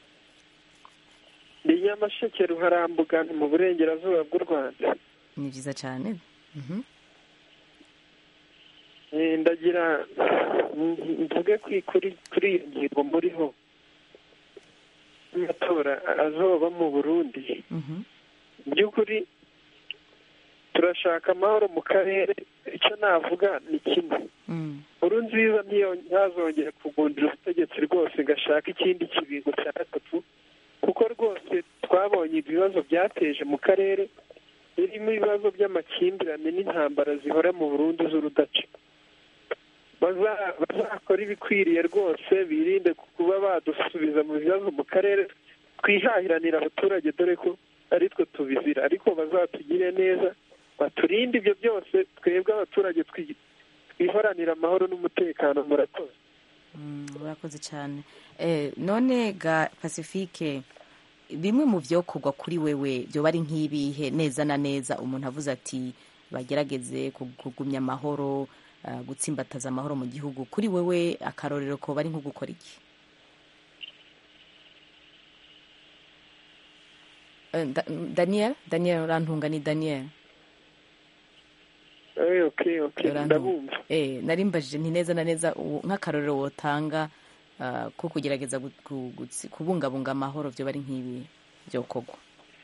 ni nyamasheke ruharambuga ni mu burengerazuba bw'u rwanda ni byiza cyane Mhm. Eh, ndagira mm, mvuge kuri kuri kuri iyo ngingo muriho amatora azoba mu burundi Mhm. mu by'ukuri turashaka amahoro mu karere icyo navuga ni kimwe Mm. nkuru nziza ntiyo ntazongera kugundira ubutegetsi rwose ngo ashake ikindi kibingo cya gatatu kuko rwose twabonye ibibazo byateje mu karere birimo ibibazo by'amakimbirane n'intambara zihora mu burundi z'urudaca Baza- bazakora ibikwiriye rwose birinde kuba badusubiza mu bibazo mu karere twihahiranira abaturage dore ko ari twe tubizira ariko bazatugire neza baturinde ibyo byose twebwe abaturage twi- twiharanira amahoro n'umutekano murakoze Mm, urakoze cyane eh, none ga pacifique bimwe mu byokorwa kuri wewe byoba ari nk'ibihe neza na neza umuntu avuze ati bagerageze ku- kugumya amahoro ah, gutsimbataza amahoro mu gihugu kuri wewe akarorero ko bari nko gukora iki Eh, Da- daniel daniel urantunga ni daniel Eh, okay okay Urantunga. ndabumva eh, nari mbajije nti neza na neza u- nk'akarorero wotanga ah, ko kugerageza gu- gu- gutsi- kubungabunga amahoro byo bari nk'ibi byokorwa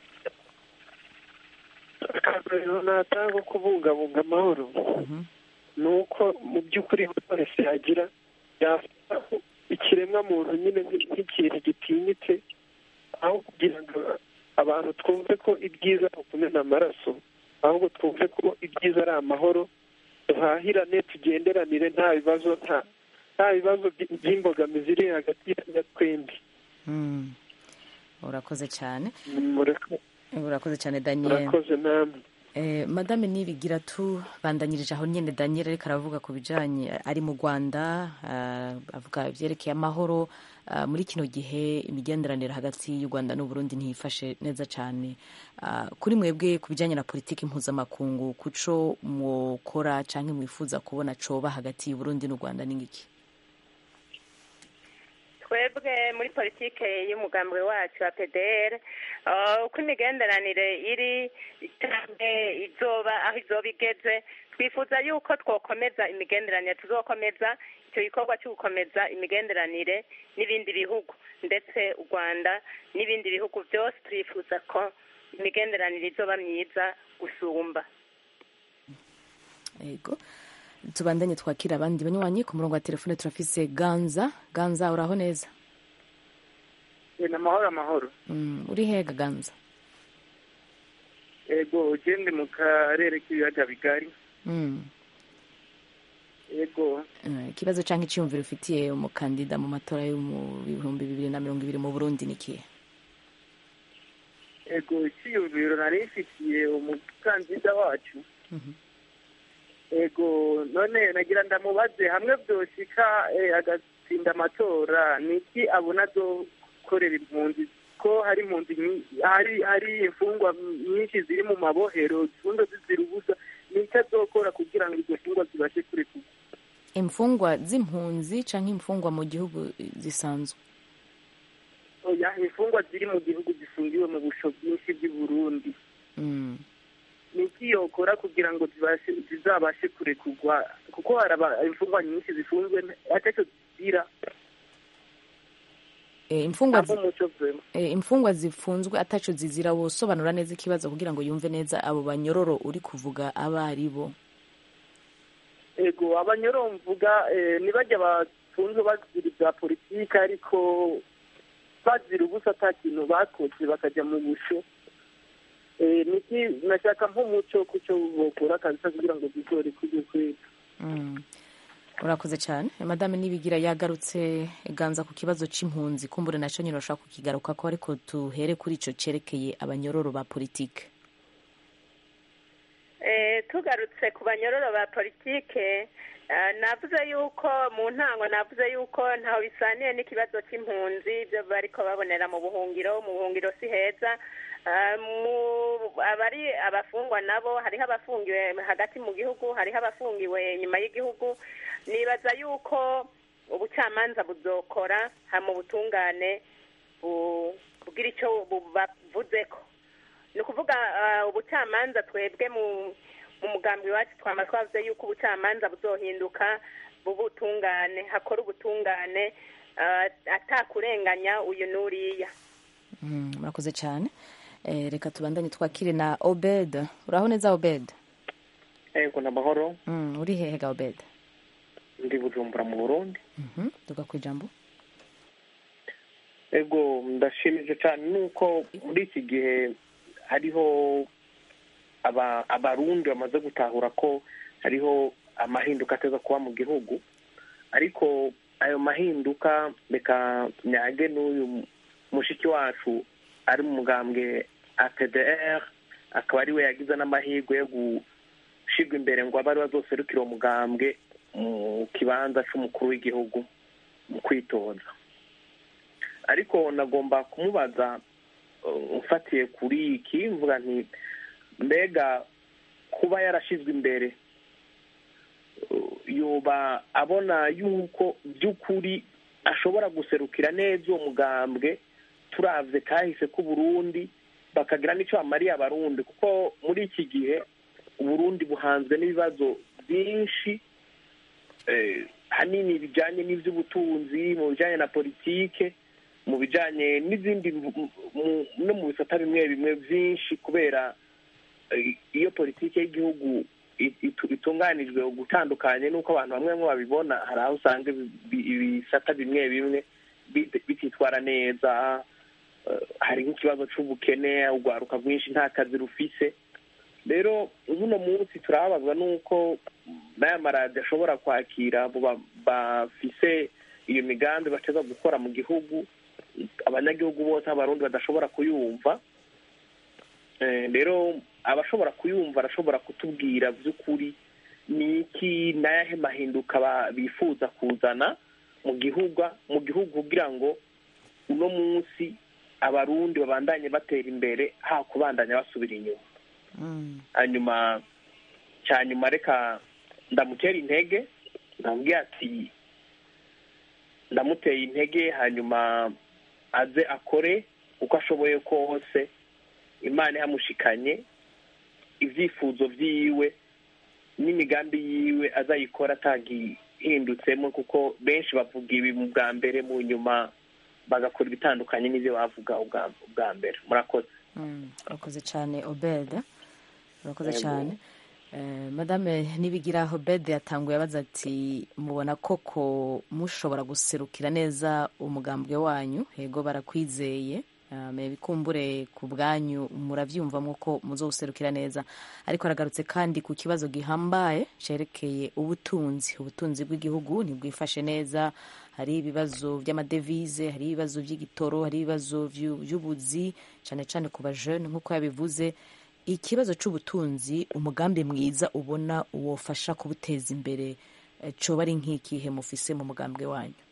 akarorero natanga ko kubungabunga amahoro ni uko mu by'ukuri buri wese yagira yafata ikiremwa muntu nyine nk'i- nk'ikintu gitinyitse aho kugira ngo abantu twumve ko ibyiza ari ukumena amaraso ahubwo twumve ko ibyiza ari amahoro duhahirane tugenderanire nta bibazo nta nta bibazo by- by'imbogamizi iri hagati ya twembi Mm. urakoze cyane Murako- urakoze cyane daniel murakoze namwe Eh, madame nibigira tubandanyirije aho nyine daniel ariko aravuga ku bijanye ari mu rwanda ah, avuga ibyerekeye amahoro ah, muri kino gihe imigenderanire hagati y'u rwanda n'uburundi ntiyifashe neza cyane Ah, kuri mwebwe ku bijyanye na politiki mpuzamakungu kuco mwokora cyangwa mwifuza kubona coba hagati y'uburundi n'u rwanda n'ingiki twebwe muri politike y'umugambwe wacu wa pdr uh, uko imigenderanire iri cyangwa izoba aho izoba igeze twifuza yuko twokomeza imigenderanire tuzokomeza icyo gikorwa cyo gukomeza imigenderanire n'ibindi bihugu ndetse u rwanda n'ibindi bihugu byose turifuza ko imigenderanire izoba myiza gusumba yego tubandanye twakira abandi banywanyi ku murongo wa telefone turafise ganza ganza uraho neza ni amahoro amahoro Mm, uri hega ganza yego ugende mu karere k'ibiyaga bigari Mm. yego Eh, ikibazo cyangwa icyiyumviro ufitiye umukandida mu matora yo mu bihumbi bibiri na mirongo ibiri mu burundi ni ikihe yego icyiyumviro nari ifitiye umukandida wacu yego none nagira ndamubaze hamwe byoshika eh, agatsinda amatora ni iki abona azokorera impunzi ko hari impunzi nyi- hari hari imfungwa nyinshi ziri mu mabohero zifunze zizira ubusa ni iki azokora kugira ngo izo mfungwa zibashe kurekurwa imfungwa z'impunzi cyangwa imfungwa mu gihugu zisanzwe oya imfungwa ziri mu gihugu zifungiwe mu busho bwinshi bw'i burundi Mm. ni iki yokora kugira ngo zibashe zizabashe kurekurwa kuko hari aba- imfungwa nyinshi zifunzwe atacyo zizira Eh, imfungwa zi- ntabwo umuco vema eh, imfungwa zifunzwe ataco zizira wosobanura neza ikibazo kugira ngo yumve neza abo banyororo uri kuvuga abo ari bo ego abanyoro mvuga eh, ntibajya bafunzwe bazira ibya politiki ariko bazira ubusa ata kintu bakoze bakajya mu busho Eh, niki nashaka nk'umuco kucyo bokora kabisa kugira ngo zigore kujya kwera Mm. urakoze cyane madame nibigira yagarutse ganza ku kibazo c'impunzi kumbure naco nyine urashobora kukigaruka ko ariko tuhere kuri ico cerekeye abanyororo ba politike Eh, tugarutse ku banyororo ba politike eh, navuze yuko mu ntango navuze yuko ntaho bisaniye n'ikibazo cy'impunzi ibyo bariko babonera mu buhungiro mu buhungiro si heza Eh, mu abari abafungwa nabo hariho abafungiwe hagati mu gihugu hariho abafungiwe inyuma y'igihugu nibaza yuko ubucamanza buzokora ha mu butungane bu- bugira icyo bubavuzeko ni ukuvuga ah, ubucamanza twebwe mu mu mugambi wacu twama twavuze yuko ubucamanza buzohinduka bubutungane hakora ubutungane ah, atakurenganya uyu n'uriya Mm, murakoze cyane Eh, reka tubandanye twakire na obed uraho neza obed ego namahoro Mm, uri hehe ga obed ndi bujumbura mu burundi Mhm, tuga ku ijambo ego ndashimije cyane nuko muri iki gihe hariho aba abarundi bamaze gutahura ko hariho amahinduka ateza kuba mu gihugu ariko ayo mahinduka reka nyage n'uyu mushiki wacu ari mu mugambwe apdr akaba ari we yagize n'amahirwe yo gushirwa imbere ngo abe ari we azoserukira uwo mugambwe mu kibanza c'umukuru w'igihugu mu kwitoza ariko nagomba kumubaza uh, mfatiye kuri iki mvuga nti mbega kuba yarashizwe imbere uh, yoba abona yuko by'ukuri ashobora guserukira neza uwo mugambwe turavye kahise k'uburundi bakagira n'icyo bamariye abarundi kuko muri iki gihe uburundi buhanzwe n'ibibazo byinshi eh, hanini bijanye n'ivy'ubutunzi mu bijanye na politike mu bijanye n'izindi mu- mu- no mu bisata bimwe bimwe byinshi kubera eh, iyo politike y'igihugu i- itu- itunganijwe gutandukanye n'uko abantu bamwe bamwe babibona hari aho usanga ibi- ibi- ibisata bimwe bimwe bit- bititwara neza eh, hari nk'ikibazo c'ubukene urwaruka rwinshi nta kazi rufise rero uno munsi turababazwa n'uko n'aya maradiyo ashobora kwakira abo ba- bafise iyo migambi bateza gukora mu gihugu abanyagihugu bose abarundi badashobora kuyumva Eh, rero abashobora kuyumva arashobora kutubwira by'ukuri ni iki n'ayahe mahinduka ba- bifuza kuzana mu gihugu mu gihugu kugira ngo uno munsi abarundi babandanye batera imbere ha kubandanya basubira inyuma hanyuma cya nyuma reka ndamutera intege ndamubwira ati ndamuteye intege hanyuma aze akore uko ashoboye kose imana ihamushikanye ibyifuzo byiwe n'imigambi yiwe azayikora atagihindutsemo kuko benshi bavuga ibi mu bwa mbere mu nyuma bagakora ibitandukanye n'ibyo bavuga ubwa ubwa mbere murakoze Mm, urakoze cyane obed urakoze Yego. cyane Eh, madame nibigira hobede yatanguye abaza ati mubona koko mushobora guserukira neza umugambwe wanyu yego barakwizeye Um, bikumbure ku bwanyu murabyumvamo ko muzowuserukira neza ariko aragarutse kandi ku kibazo gihambaye cerekeye ubutunzi ubutunzi bw'igihugu ntibwifashe neza hari ibibazo by'amadevize hari ibibazo by'igitoro hari ibibazo vyu- vy'ubuzi cyane cyane ku bajene nk'uko yabivuze ikibazo c'ubutunzi umugambi mwiza ubona wofasha kubuteza imbere eh, coba ari nk'ikihe mufise mu mugambwe wanyu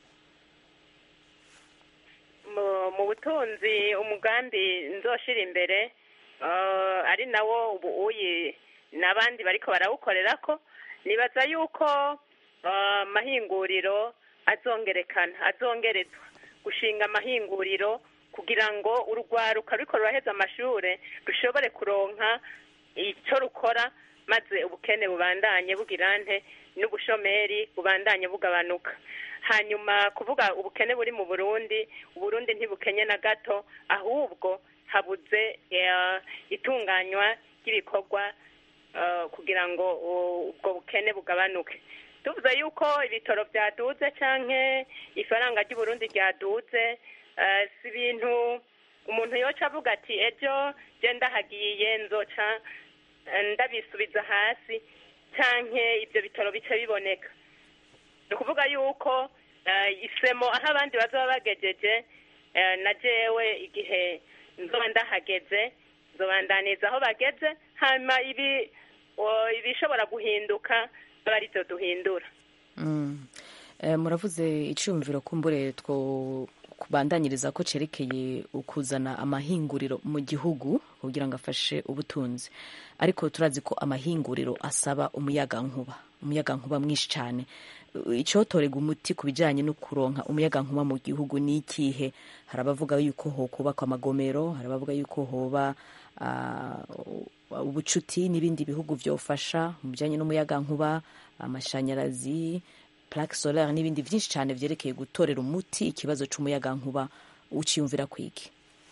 mu- mu butunzi umugambi nzoshira imbere eh, ari nawo ubu uyi n'abandi bariko barawukorera ko nibaza yuko eh, amahinguriro azongerekana azongerezwa gushinga amahinguriro kugira ngo urugwaruka ruriko ruraheza amashure rushobore kuronka ico rukora maze ubukene bubandanye bugira nte n'ubushomeri bubandanye bugabanuka hanyuma kuvuga ubukene buri mu burundi uburundi ntibukenye na gato ahubwo habuze eh, itunganywa ry'ibikorwa eh, kugira ngo uh, ubwo bukene bugabanuke tuvuze yuko ibitoro byaduze canke ifaranga ry'uburundi ryaduze eh, si ibintu umuntu yoca avuga ati ejo je ndahagiye nzoca eh, ndabisubiza hasi canke ibyo bitoro bice biboneka ni ukuvuga yuko eh, isemo aho abandi bazaba bagejeje eh, na jewe igihe nzoba ndahageze nzobandaniza aho bageze hanyuma ibi o- ibishobora guhinduka aba arivyo duhindura Mm. Eh, muravuze icyumviro kumbure two kubandanyiriza ko cerekeye ukuzana amahinguriro mu gihugu kugira ngo afashe ubutunzi ariko turazi ko amahinguriro asaba umuyagankuba umuyagankuba mwinshi cyane icyotorega umuti ku bijyanye no kuronka umuyagankuba mu gihugu ni ikihe hari abavuga yuko hokubakwa amagomero hari abavuga yuko hoba ah, ubucuti n'ibindi bihugu byofasha mu bijyanye n'umuyagankuba amashanyarazi plaque solaire n'ibindi byinshi cyane byerekeye gutorera umuti ikibazo cy'umuyagankuba uciyumvira kwiki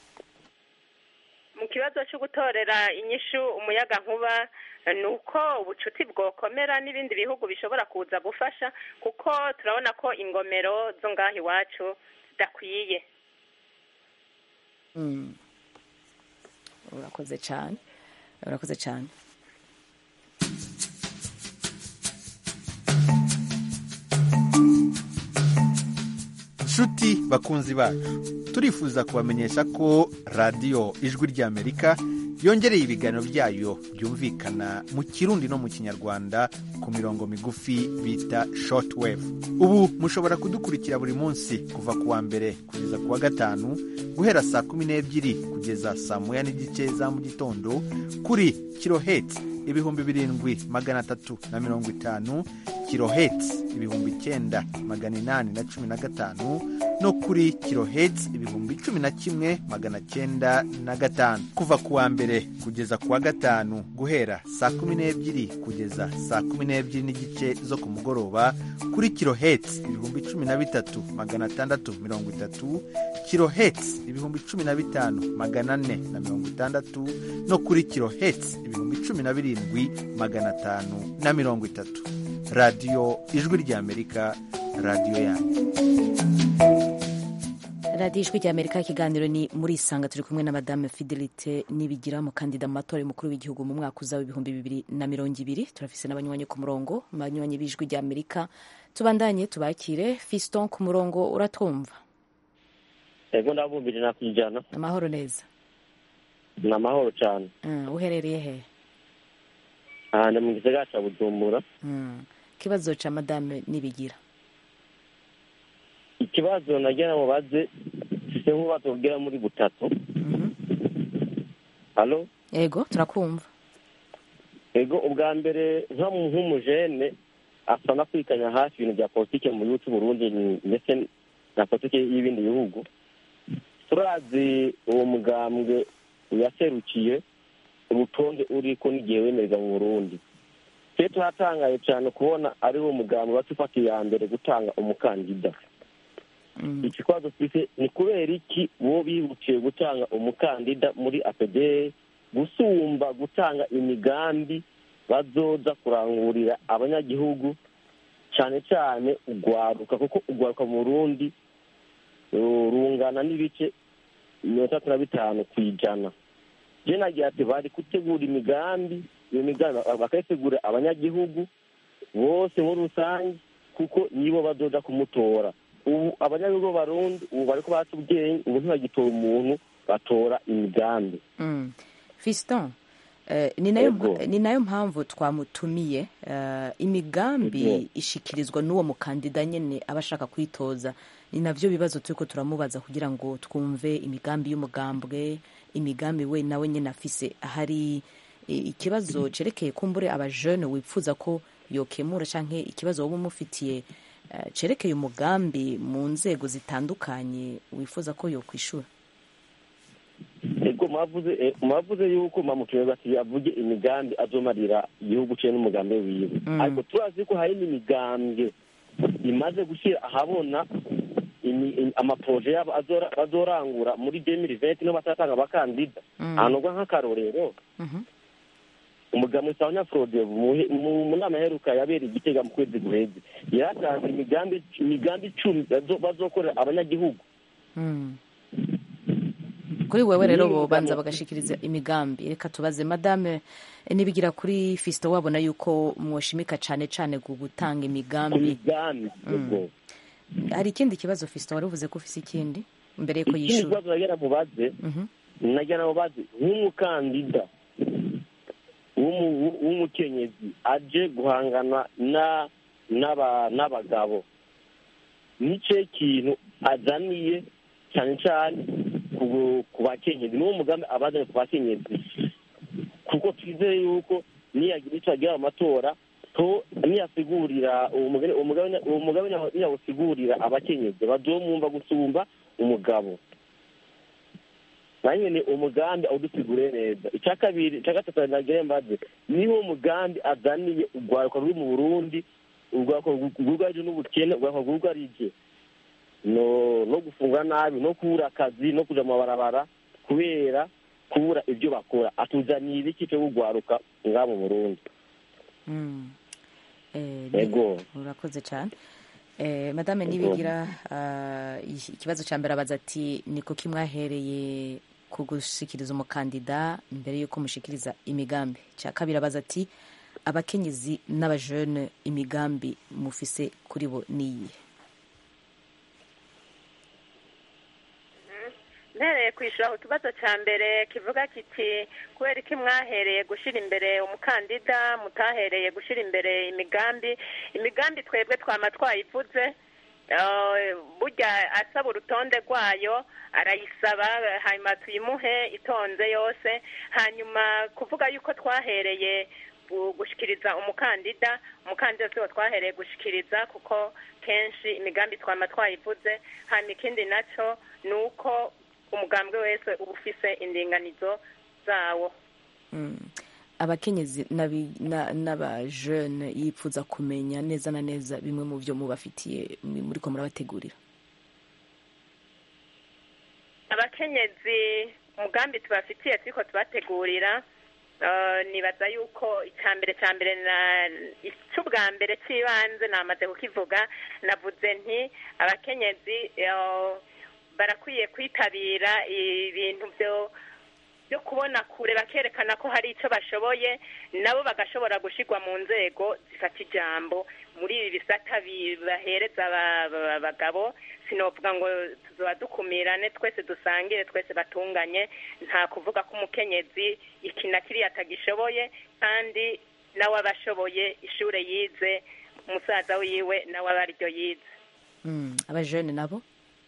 mu kibazo cyo gutorera inyishu umuyaga nkuba ni uko ubucuti bwokomera n'ibindi bihugu bishobora kuza gufasha kuko turabona ko ingomero zo ngaho iwacu zidakwiye Mm. urakoze cyane urakoze cyane nshuti bakunzi bacu turifuza kubamenyesha ko radiyo ijwi ry'amerika yongereye ibiganiro byayo byumvikana mu kirundi no mu kinyarwanda ku mirongo migufi bita shortwave ubu mushobora kudukurikira buri munsi kuva ku wa mbere kugeza ku wa gatanu guhera saa kumi n'ebyiri kugeza saa moya n'igice za mu gitondo kuri kiloheti ibihumbi birindwi magana atatu na mirongo itanu kiloheti ibihumbi icyenda magana inani na cumi na gatanu no kuri kiloheti ibihumbi cumi na kimwe magana cyenda na gatanu kuva ku wa mbere kugeza ku wa gatanu guhera saa kumi n'ebyiri kugeza saa kumi n'ebyiri n'igice zo ku mugoroba kuri kiloheti ibihumbi cumi na bitatu magana atandatu mirongo itatu kiloheti ibihumbi cumi na bitanu magana ane na mirongo itandatu no kuri kiloheti ibihumbi cumi na birindwi magana atanu na mirongo itatu radiyo ijwi ry'amerika radiyo yanyu radiyo ijwi rya amerika ikiganiro ni muri isanga turi kumwe na madame fidelite nibigira umukandida mu matora y'umukuru w'igihugu mu mwaka uza w'ibihumbi bibiri na mirongo ibiri turafise n'abanywanyi ku murongo abanywanyi b'ijwi rya amerika tubandanye tubakire fiston ku murongo uratwumva ego ndabumbije nakwijana amahoro neza ni amahoro cyane Mm, uherereye he ahantu mu gisagara cya bujumbura Mm, ikibazo ca madame nibigira ikibazo nagira mubaze mfise nk'ububazo bugera muri butatu halo yego turakumva ego ubwa mbere nka mu- nk'umujene asa na kwikanya hafi ibintu bya politike mu gihugu cy'uburundi ndetse na politike y'ibindi bihugu turazi uwo mugambwe yaserukiye urutonde uriko n'igihe wemererwa mu burundi twe turatangaye cyane kubona ari wo mugambwe watufata iya mbere gutanga umukandida ikibazo twise ni kubera iki bo bihutiye gutanga umukandida muri apd gusumba gutanga imigambi bazoza kurangurira abanyagihugu cyane cyane ugwaruka kuko ugwaruka mu burundi uh, rungana n'ibice mirongo itandatu na bitanu ku ijana je nagira ati bari gutegura imigambi iyo migambi bakayitegura abanyagihugu bose muri rusange kuko nibo bazoja kumutora ubu abanyagihugu b'abarundi ubu bariko baca ubwenge ubu ntibagitora umuntu batora imigambi Mm. fiston eh, ni nayo Ego. ni nayo mpamvu twamutumiye eh, imigambi Ego. ishikirizwa n'uwo mukandida nyene aba ashaka kwitoza ni navyo bibazo turiko turamubaza kugira ngo twumve imigambi y'umugambwe imigambi we nawe nyene afise hari eh, ikibazo cerekeye kumbure abajene wipfuza ko yokemura canke ikibazo woba umufitiye eh, cerekeye umugambi mu nzego zitandukanye wifuza ko yokwishura ego mwavuze eh, mwavuze yuko mamutuye bati avuge imigambi azomarira igihugu cye n'umugambi wiwe Mm. ariko turazi ko hari n'imigambwe imaze gushyira ahabona imi- im- amaproje yabo azora- bazorangura muri demiri venti niho bazatanga abakandida Mm. ahantu nk'akarorero umugabo witwa nyafurode mu nama iheruka yabereye igitega mu kwezi guheze yaratanze imigambi imigambi icumi bazo- bazokorera abanyagihugu Mm. kuri wewe rero Niyo bobanza migambi- bagashikiriza imigambi reka tubaze madame eh, nibigira kuri fisto wabona yuko mwoshimika cane cane ku gutanga ku imigambi migambi Mm. ubwo hari ikindi kibazo fisto wari uvuze ko ufise ikindi mbere yuko ikindi yishura kibazo nagira mubaze Mhm. nagira mubaze nk'umukandida w'umu- w'umukenyezi aje guhangana na n'aba- n'abagabo nice kintu azaniye cyane cyane ku- ku bakenyezi niwo mugambi abazanye ku bakenyezi kuko twizeye yuko niyagira icyo agira mu matora to niyasigurira uwo mugabe uwo mugabe- uwo mugabe niyawusigurira abakenyezi bazomwumva gusumba umugabo nanjye ni umugambi awudusigure neza icya kabiri icya gatatu nagira mbaze niwo mugambi azaniye urwaruka ruri mu burundi urwaruka rwugarije n'ubukene urwaruka rwugarije no no gufunga nabi no kubura akazi no kuja mu mabarabara kubera kubura ibyo bakora atuzaniye ibiki cyo kugwaruka ngaha mu burundi Mm. Eh, Ego. urakoze cyane eh, madame Ego. nibigira ah, iki- ikibazo ca mbere abaza ati niko kimwahereye ku gushikiriza umukandida mbere yuko mushikiriza imigambi cya kabiri abaza ati abakenyezi n'abajene imigambi mufise kuri bo niyi mpereye kwishyura ku kibazo cya mbere kivuga kiti kubera iki mwahereye gushyira imbere umukandida mutahereye gushyira imbere imigambi imigambi twebwe twama twayivuze eh, burya asaba urutonde rwayo arayisaba hanyuma tuyimuhe itonze yose hanyuma kuvuga yuko twahereye gu- gushikiriza umukandida umukandida siwo twahereye gushikiriza kuko kenshi imigambi twama twayivuze hanyuma ikindi nacyo ni uko umugambwe wese uba ufise indinganizo zawo Mm. abakenyezi n'abi- na- n'abajene yipfuza kumenya neza na neza bimwe mu byo mubafitiye muri- muriko murabategurira abakenyezi umugambi tubafitiye turiko tubategurira eh, nibaza yuko icya mbere cya mbere na icy'ubwa mbere cy'ibanze namaze kukivuga navuze nti abakenyezi eh, barakwiye kwitabira ibintu byo byo kubona kure bakerekana ko hari icyo bashoboye nabo bagashobora gushyirwa mu nzego zifata ijambo muri ibi bisata bibahereza aba- aba- abagabo sinovuga ngo tuzoba dukumirane twese dusangire twese batunganye nta kuvuga ko umukenyezi iki na kiriya atagishoboye kandi nawe aba ashoboye ishure yize umusaza wiwe nawe aba ariryo yize Mm. abajene nabo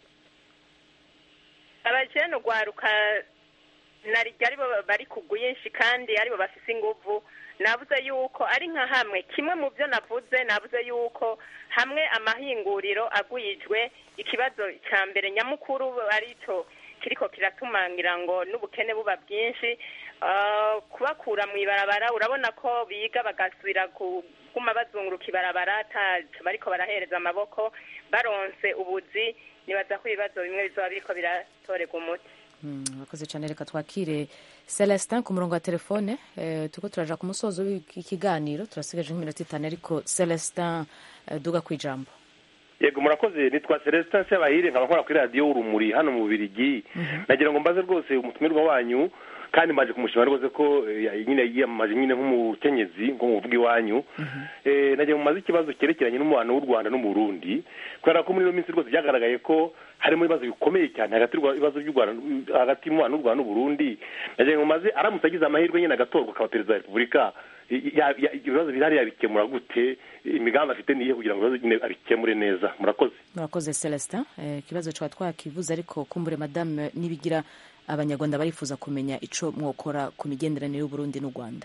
abajene ugwaruka narijya aribo bari ku bwinshi kandi aribo bafise inguvu navuze yuko ari nka hamwe kimwe mu byo navuze navuze yuko hamwe amahinguriro agwijwe ikibazo cya mbere nyamukuru aricyo kiriko kiratumangira ngo n'ubukene buba bwinshi Ah, kubakura mu ibarabara urabona ko biga bagasubira kuguma bazunguruka ibarabara ataco bariko barahereza amaboko baronse ubuzi nibaza ko ibibazo bimwe bizoba biriko biratorerwa umuti Mm, Murakoze cyane reka twakire celestin ku murongo wa telefone eh, turiko turaja ku musozo w'ikiganiro turasigaje nk'iminota itanu ariko celestin eh, duga ku ijambo yego murakoze nitwa celestin sebahire nkaba nkora kuri radiyo urumuri hano mu bubirigi nagira ngo mbaze rwose umutumirwa wanyu kandi mbaje kumushima rwose ko eh, nyine yiyamamaje nyine nk'umukenyezi ngo muvuga iwanyu Eh, nagira ngo mumaze ikibazo cyerekeranye n'umubano w'u rwanda n'umurundi kubera ko muri ino minsi rwose byagaragaye ko harimo ibibazo bikomeye cyane hagati y'ibibazo by'u rwanda hagati y'umubano w'u rwanda n'uburundi nagira ngo mumaze aramutse agize amahirwe nyine agatorwa akaba perezida wa repubulika ya- ya- ibibazo bihari yabikemura gute imigambi afite niye kugira ngo ibibazo nyine abikemure neza murakoze murakoze celestin Eh, ikibazo twaba twakivuze ariko kumbure madame nibigira abanyarwanda barifuza kumenya ico mwokora ku migenderanire y'uburundi n'u rwanda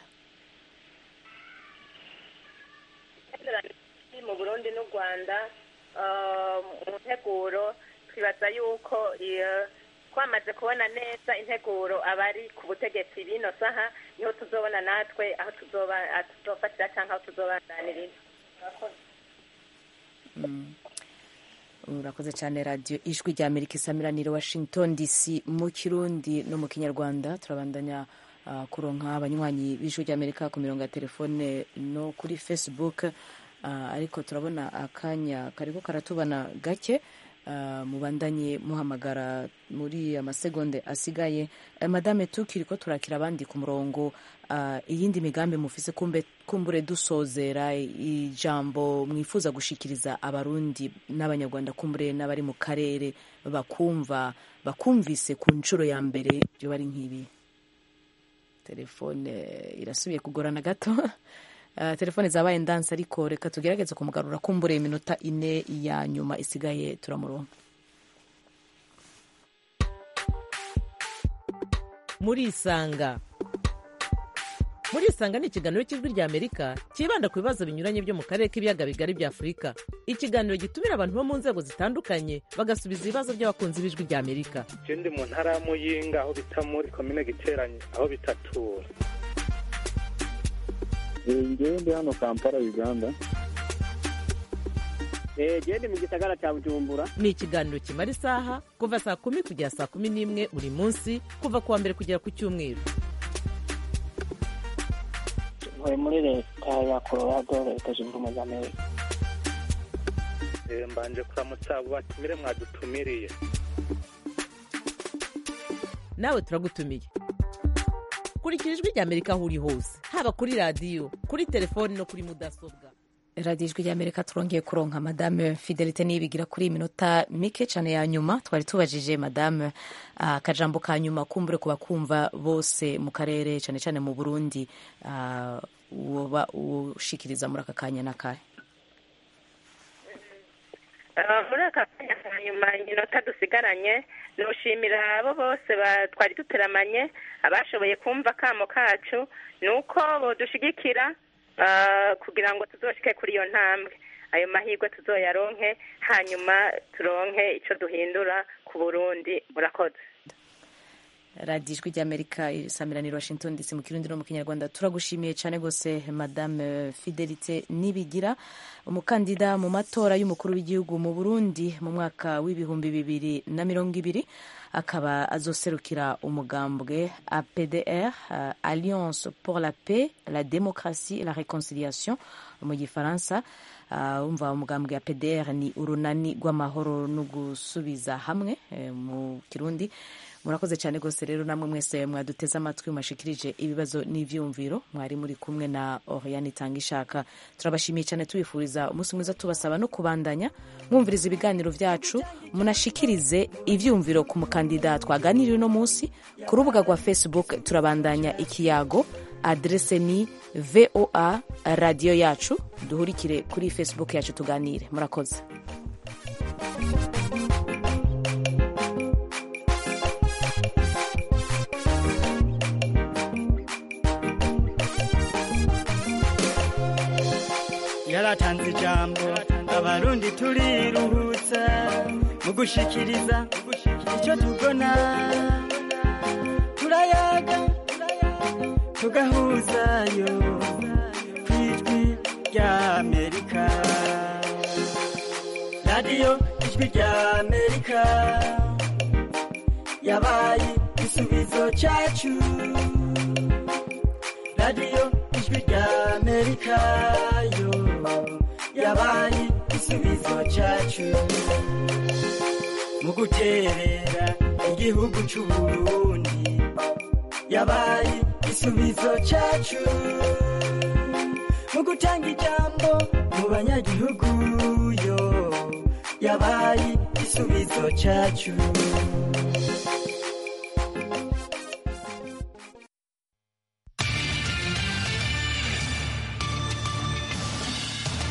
mu burundi n'u rwanda ah, mu nteguro twibaza yuko iyo twamaze kubona neza integuro abari ku butegetsi bino saha niho tuzobona natwe aho tuzoba aho tuzofatira cyangwa aho tuzobandaniriza Murakoze. Mm. urakoze cyane radiyo ijwi rya amerika isamiranire washington dc mu kirundi no mu kinyarwanda turabandanya ah, kuronka abanywanyi b'ijwi rya amerika ku mirongo ya telefone no kuri facebook Ah, ariko turabona akanya kariko karatubana gake Ah, mubandanye muhamagara muri amasegonde asigaye Eh, madame tukiriko turakira abandi ku murongo ah, iyindi migambi mufise kumbe kumbure dusozera ijambo mwifuza gushikiriza abarundi n'abanyarwanda kumbure n'abari mu karere bakumva bakumvise ku nshuro ya mbere byo bari nk'ibi telefone irasubiye kugorana gato Uh, telefone zabaye ndanse ariko reka tugerageze kumugarura kumbure iminota ine ya nyuma isigaye turamuronka murisanga murisanga ni ikiganiro cy'ijwi rya amerika cyibanda ku bibazo binyuranye byo mu karere k'ibiyaga bigari bya afurika ikiganiro gitumira abantu bo mu nzego zitandukanye bagasubiza ibibazo by'abakunzi b'ijwi rya amerika je ndi mu ntara ya muyinga aho bita muri komine giteranye aho bitatura ngewe ndi hano kampala uganda genda mu gisagara cya bujumbura ni ikiganiro kimara isaha kuva saa kumi kugera saa kumi n'imwe buri munsi kuva ku wa mbere kugera ku cyumweru ntuye muri leta ya colorado leta zunze ubumwe za amerika Eh, mbanje kuramutsa abo batumire mwadutumiriye nawe turagutumiye kurikira ijwi rya amerika aho uri hose haba kuri radiyo kuri telefoni no kuri mudasobwa radiyo ijwi rya amerika turongeye kuronka madame fidelite nibigira kuri iyi minota mike cyane ya nyuma twari tubajije madame ah, akajambo ka nyuma kumbure ku bakumva bose mu karere cyane cyane mu burundi ah, woba ushikiriza muri aka kanya n'akahe Ah, muri aka kanya ka nyuma iminota dusigaranye nushimira abo bose ba- twari duteramanye abashoboye kumva akamo kacu ni uko bodushigikira ah, kugira ngo tuzoshike kuri iyo ntambwe ayo mahirwe tuzoyaronke hanyuma turonke ico duhindura ku burundi murakoze radiyo ijwi rya amerika isamiraniro washington dc mu kirundi no mu kinyarwanda turagushimiye cyane rwose madame fidelite nibigira umukandida mu matora y'umukuru w'igihugu mu burundi mu mwaka w'ibihumbi bibiri na mirongo ibiri akaba azoserukira umugambwe apdr uh, alliance pour la paix la démocratie et la réconciliation mu gifaransa uh, umva umugambwe apdr ni urunani rw'amahoro no gusubiza hamwe eh, mu kirundi murakoze cyane rwose rero namwe mwese mwaduteze amatwi mashikirije ibibazo n'ivyumviro mwari muri kumwe na Oriane Tanga ishaka turabashimiye cyane tubifuriza umunsi mwiza tubasaba no kubandanya mwumviriza ibiganiro vyacu munashikirize ivyumviro ku mukandida twaganiriye uno munsi ku rubuga rwa Facebook turabandanya ikiyago adrese ni voa radiyo yacu duhurikire kuri Facebook yacu tuganire murakoze yaratanze ijambo abarundi turiruhutsa mu gushikiriza icyo tubona turayaga tugahuzayo ku ijwi rya amerika radiyo ijwi rya amerika yabaye igisubizo cyacu amerika yo yabaye igisubizo cyacu mu guterera igihugu c'uburundi yabaye igisubizo cyacu mu gutanga ijambo mu banyagihugu yo yabaye igisubizo cyacu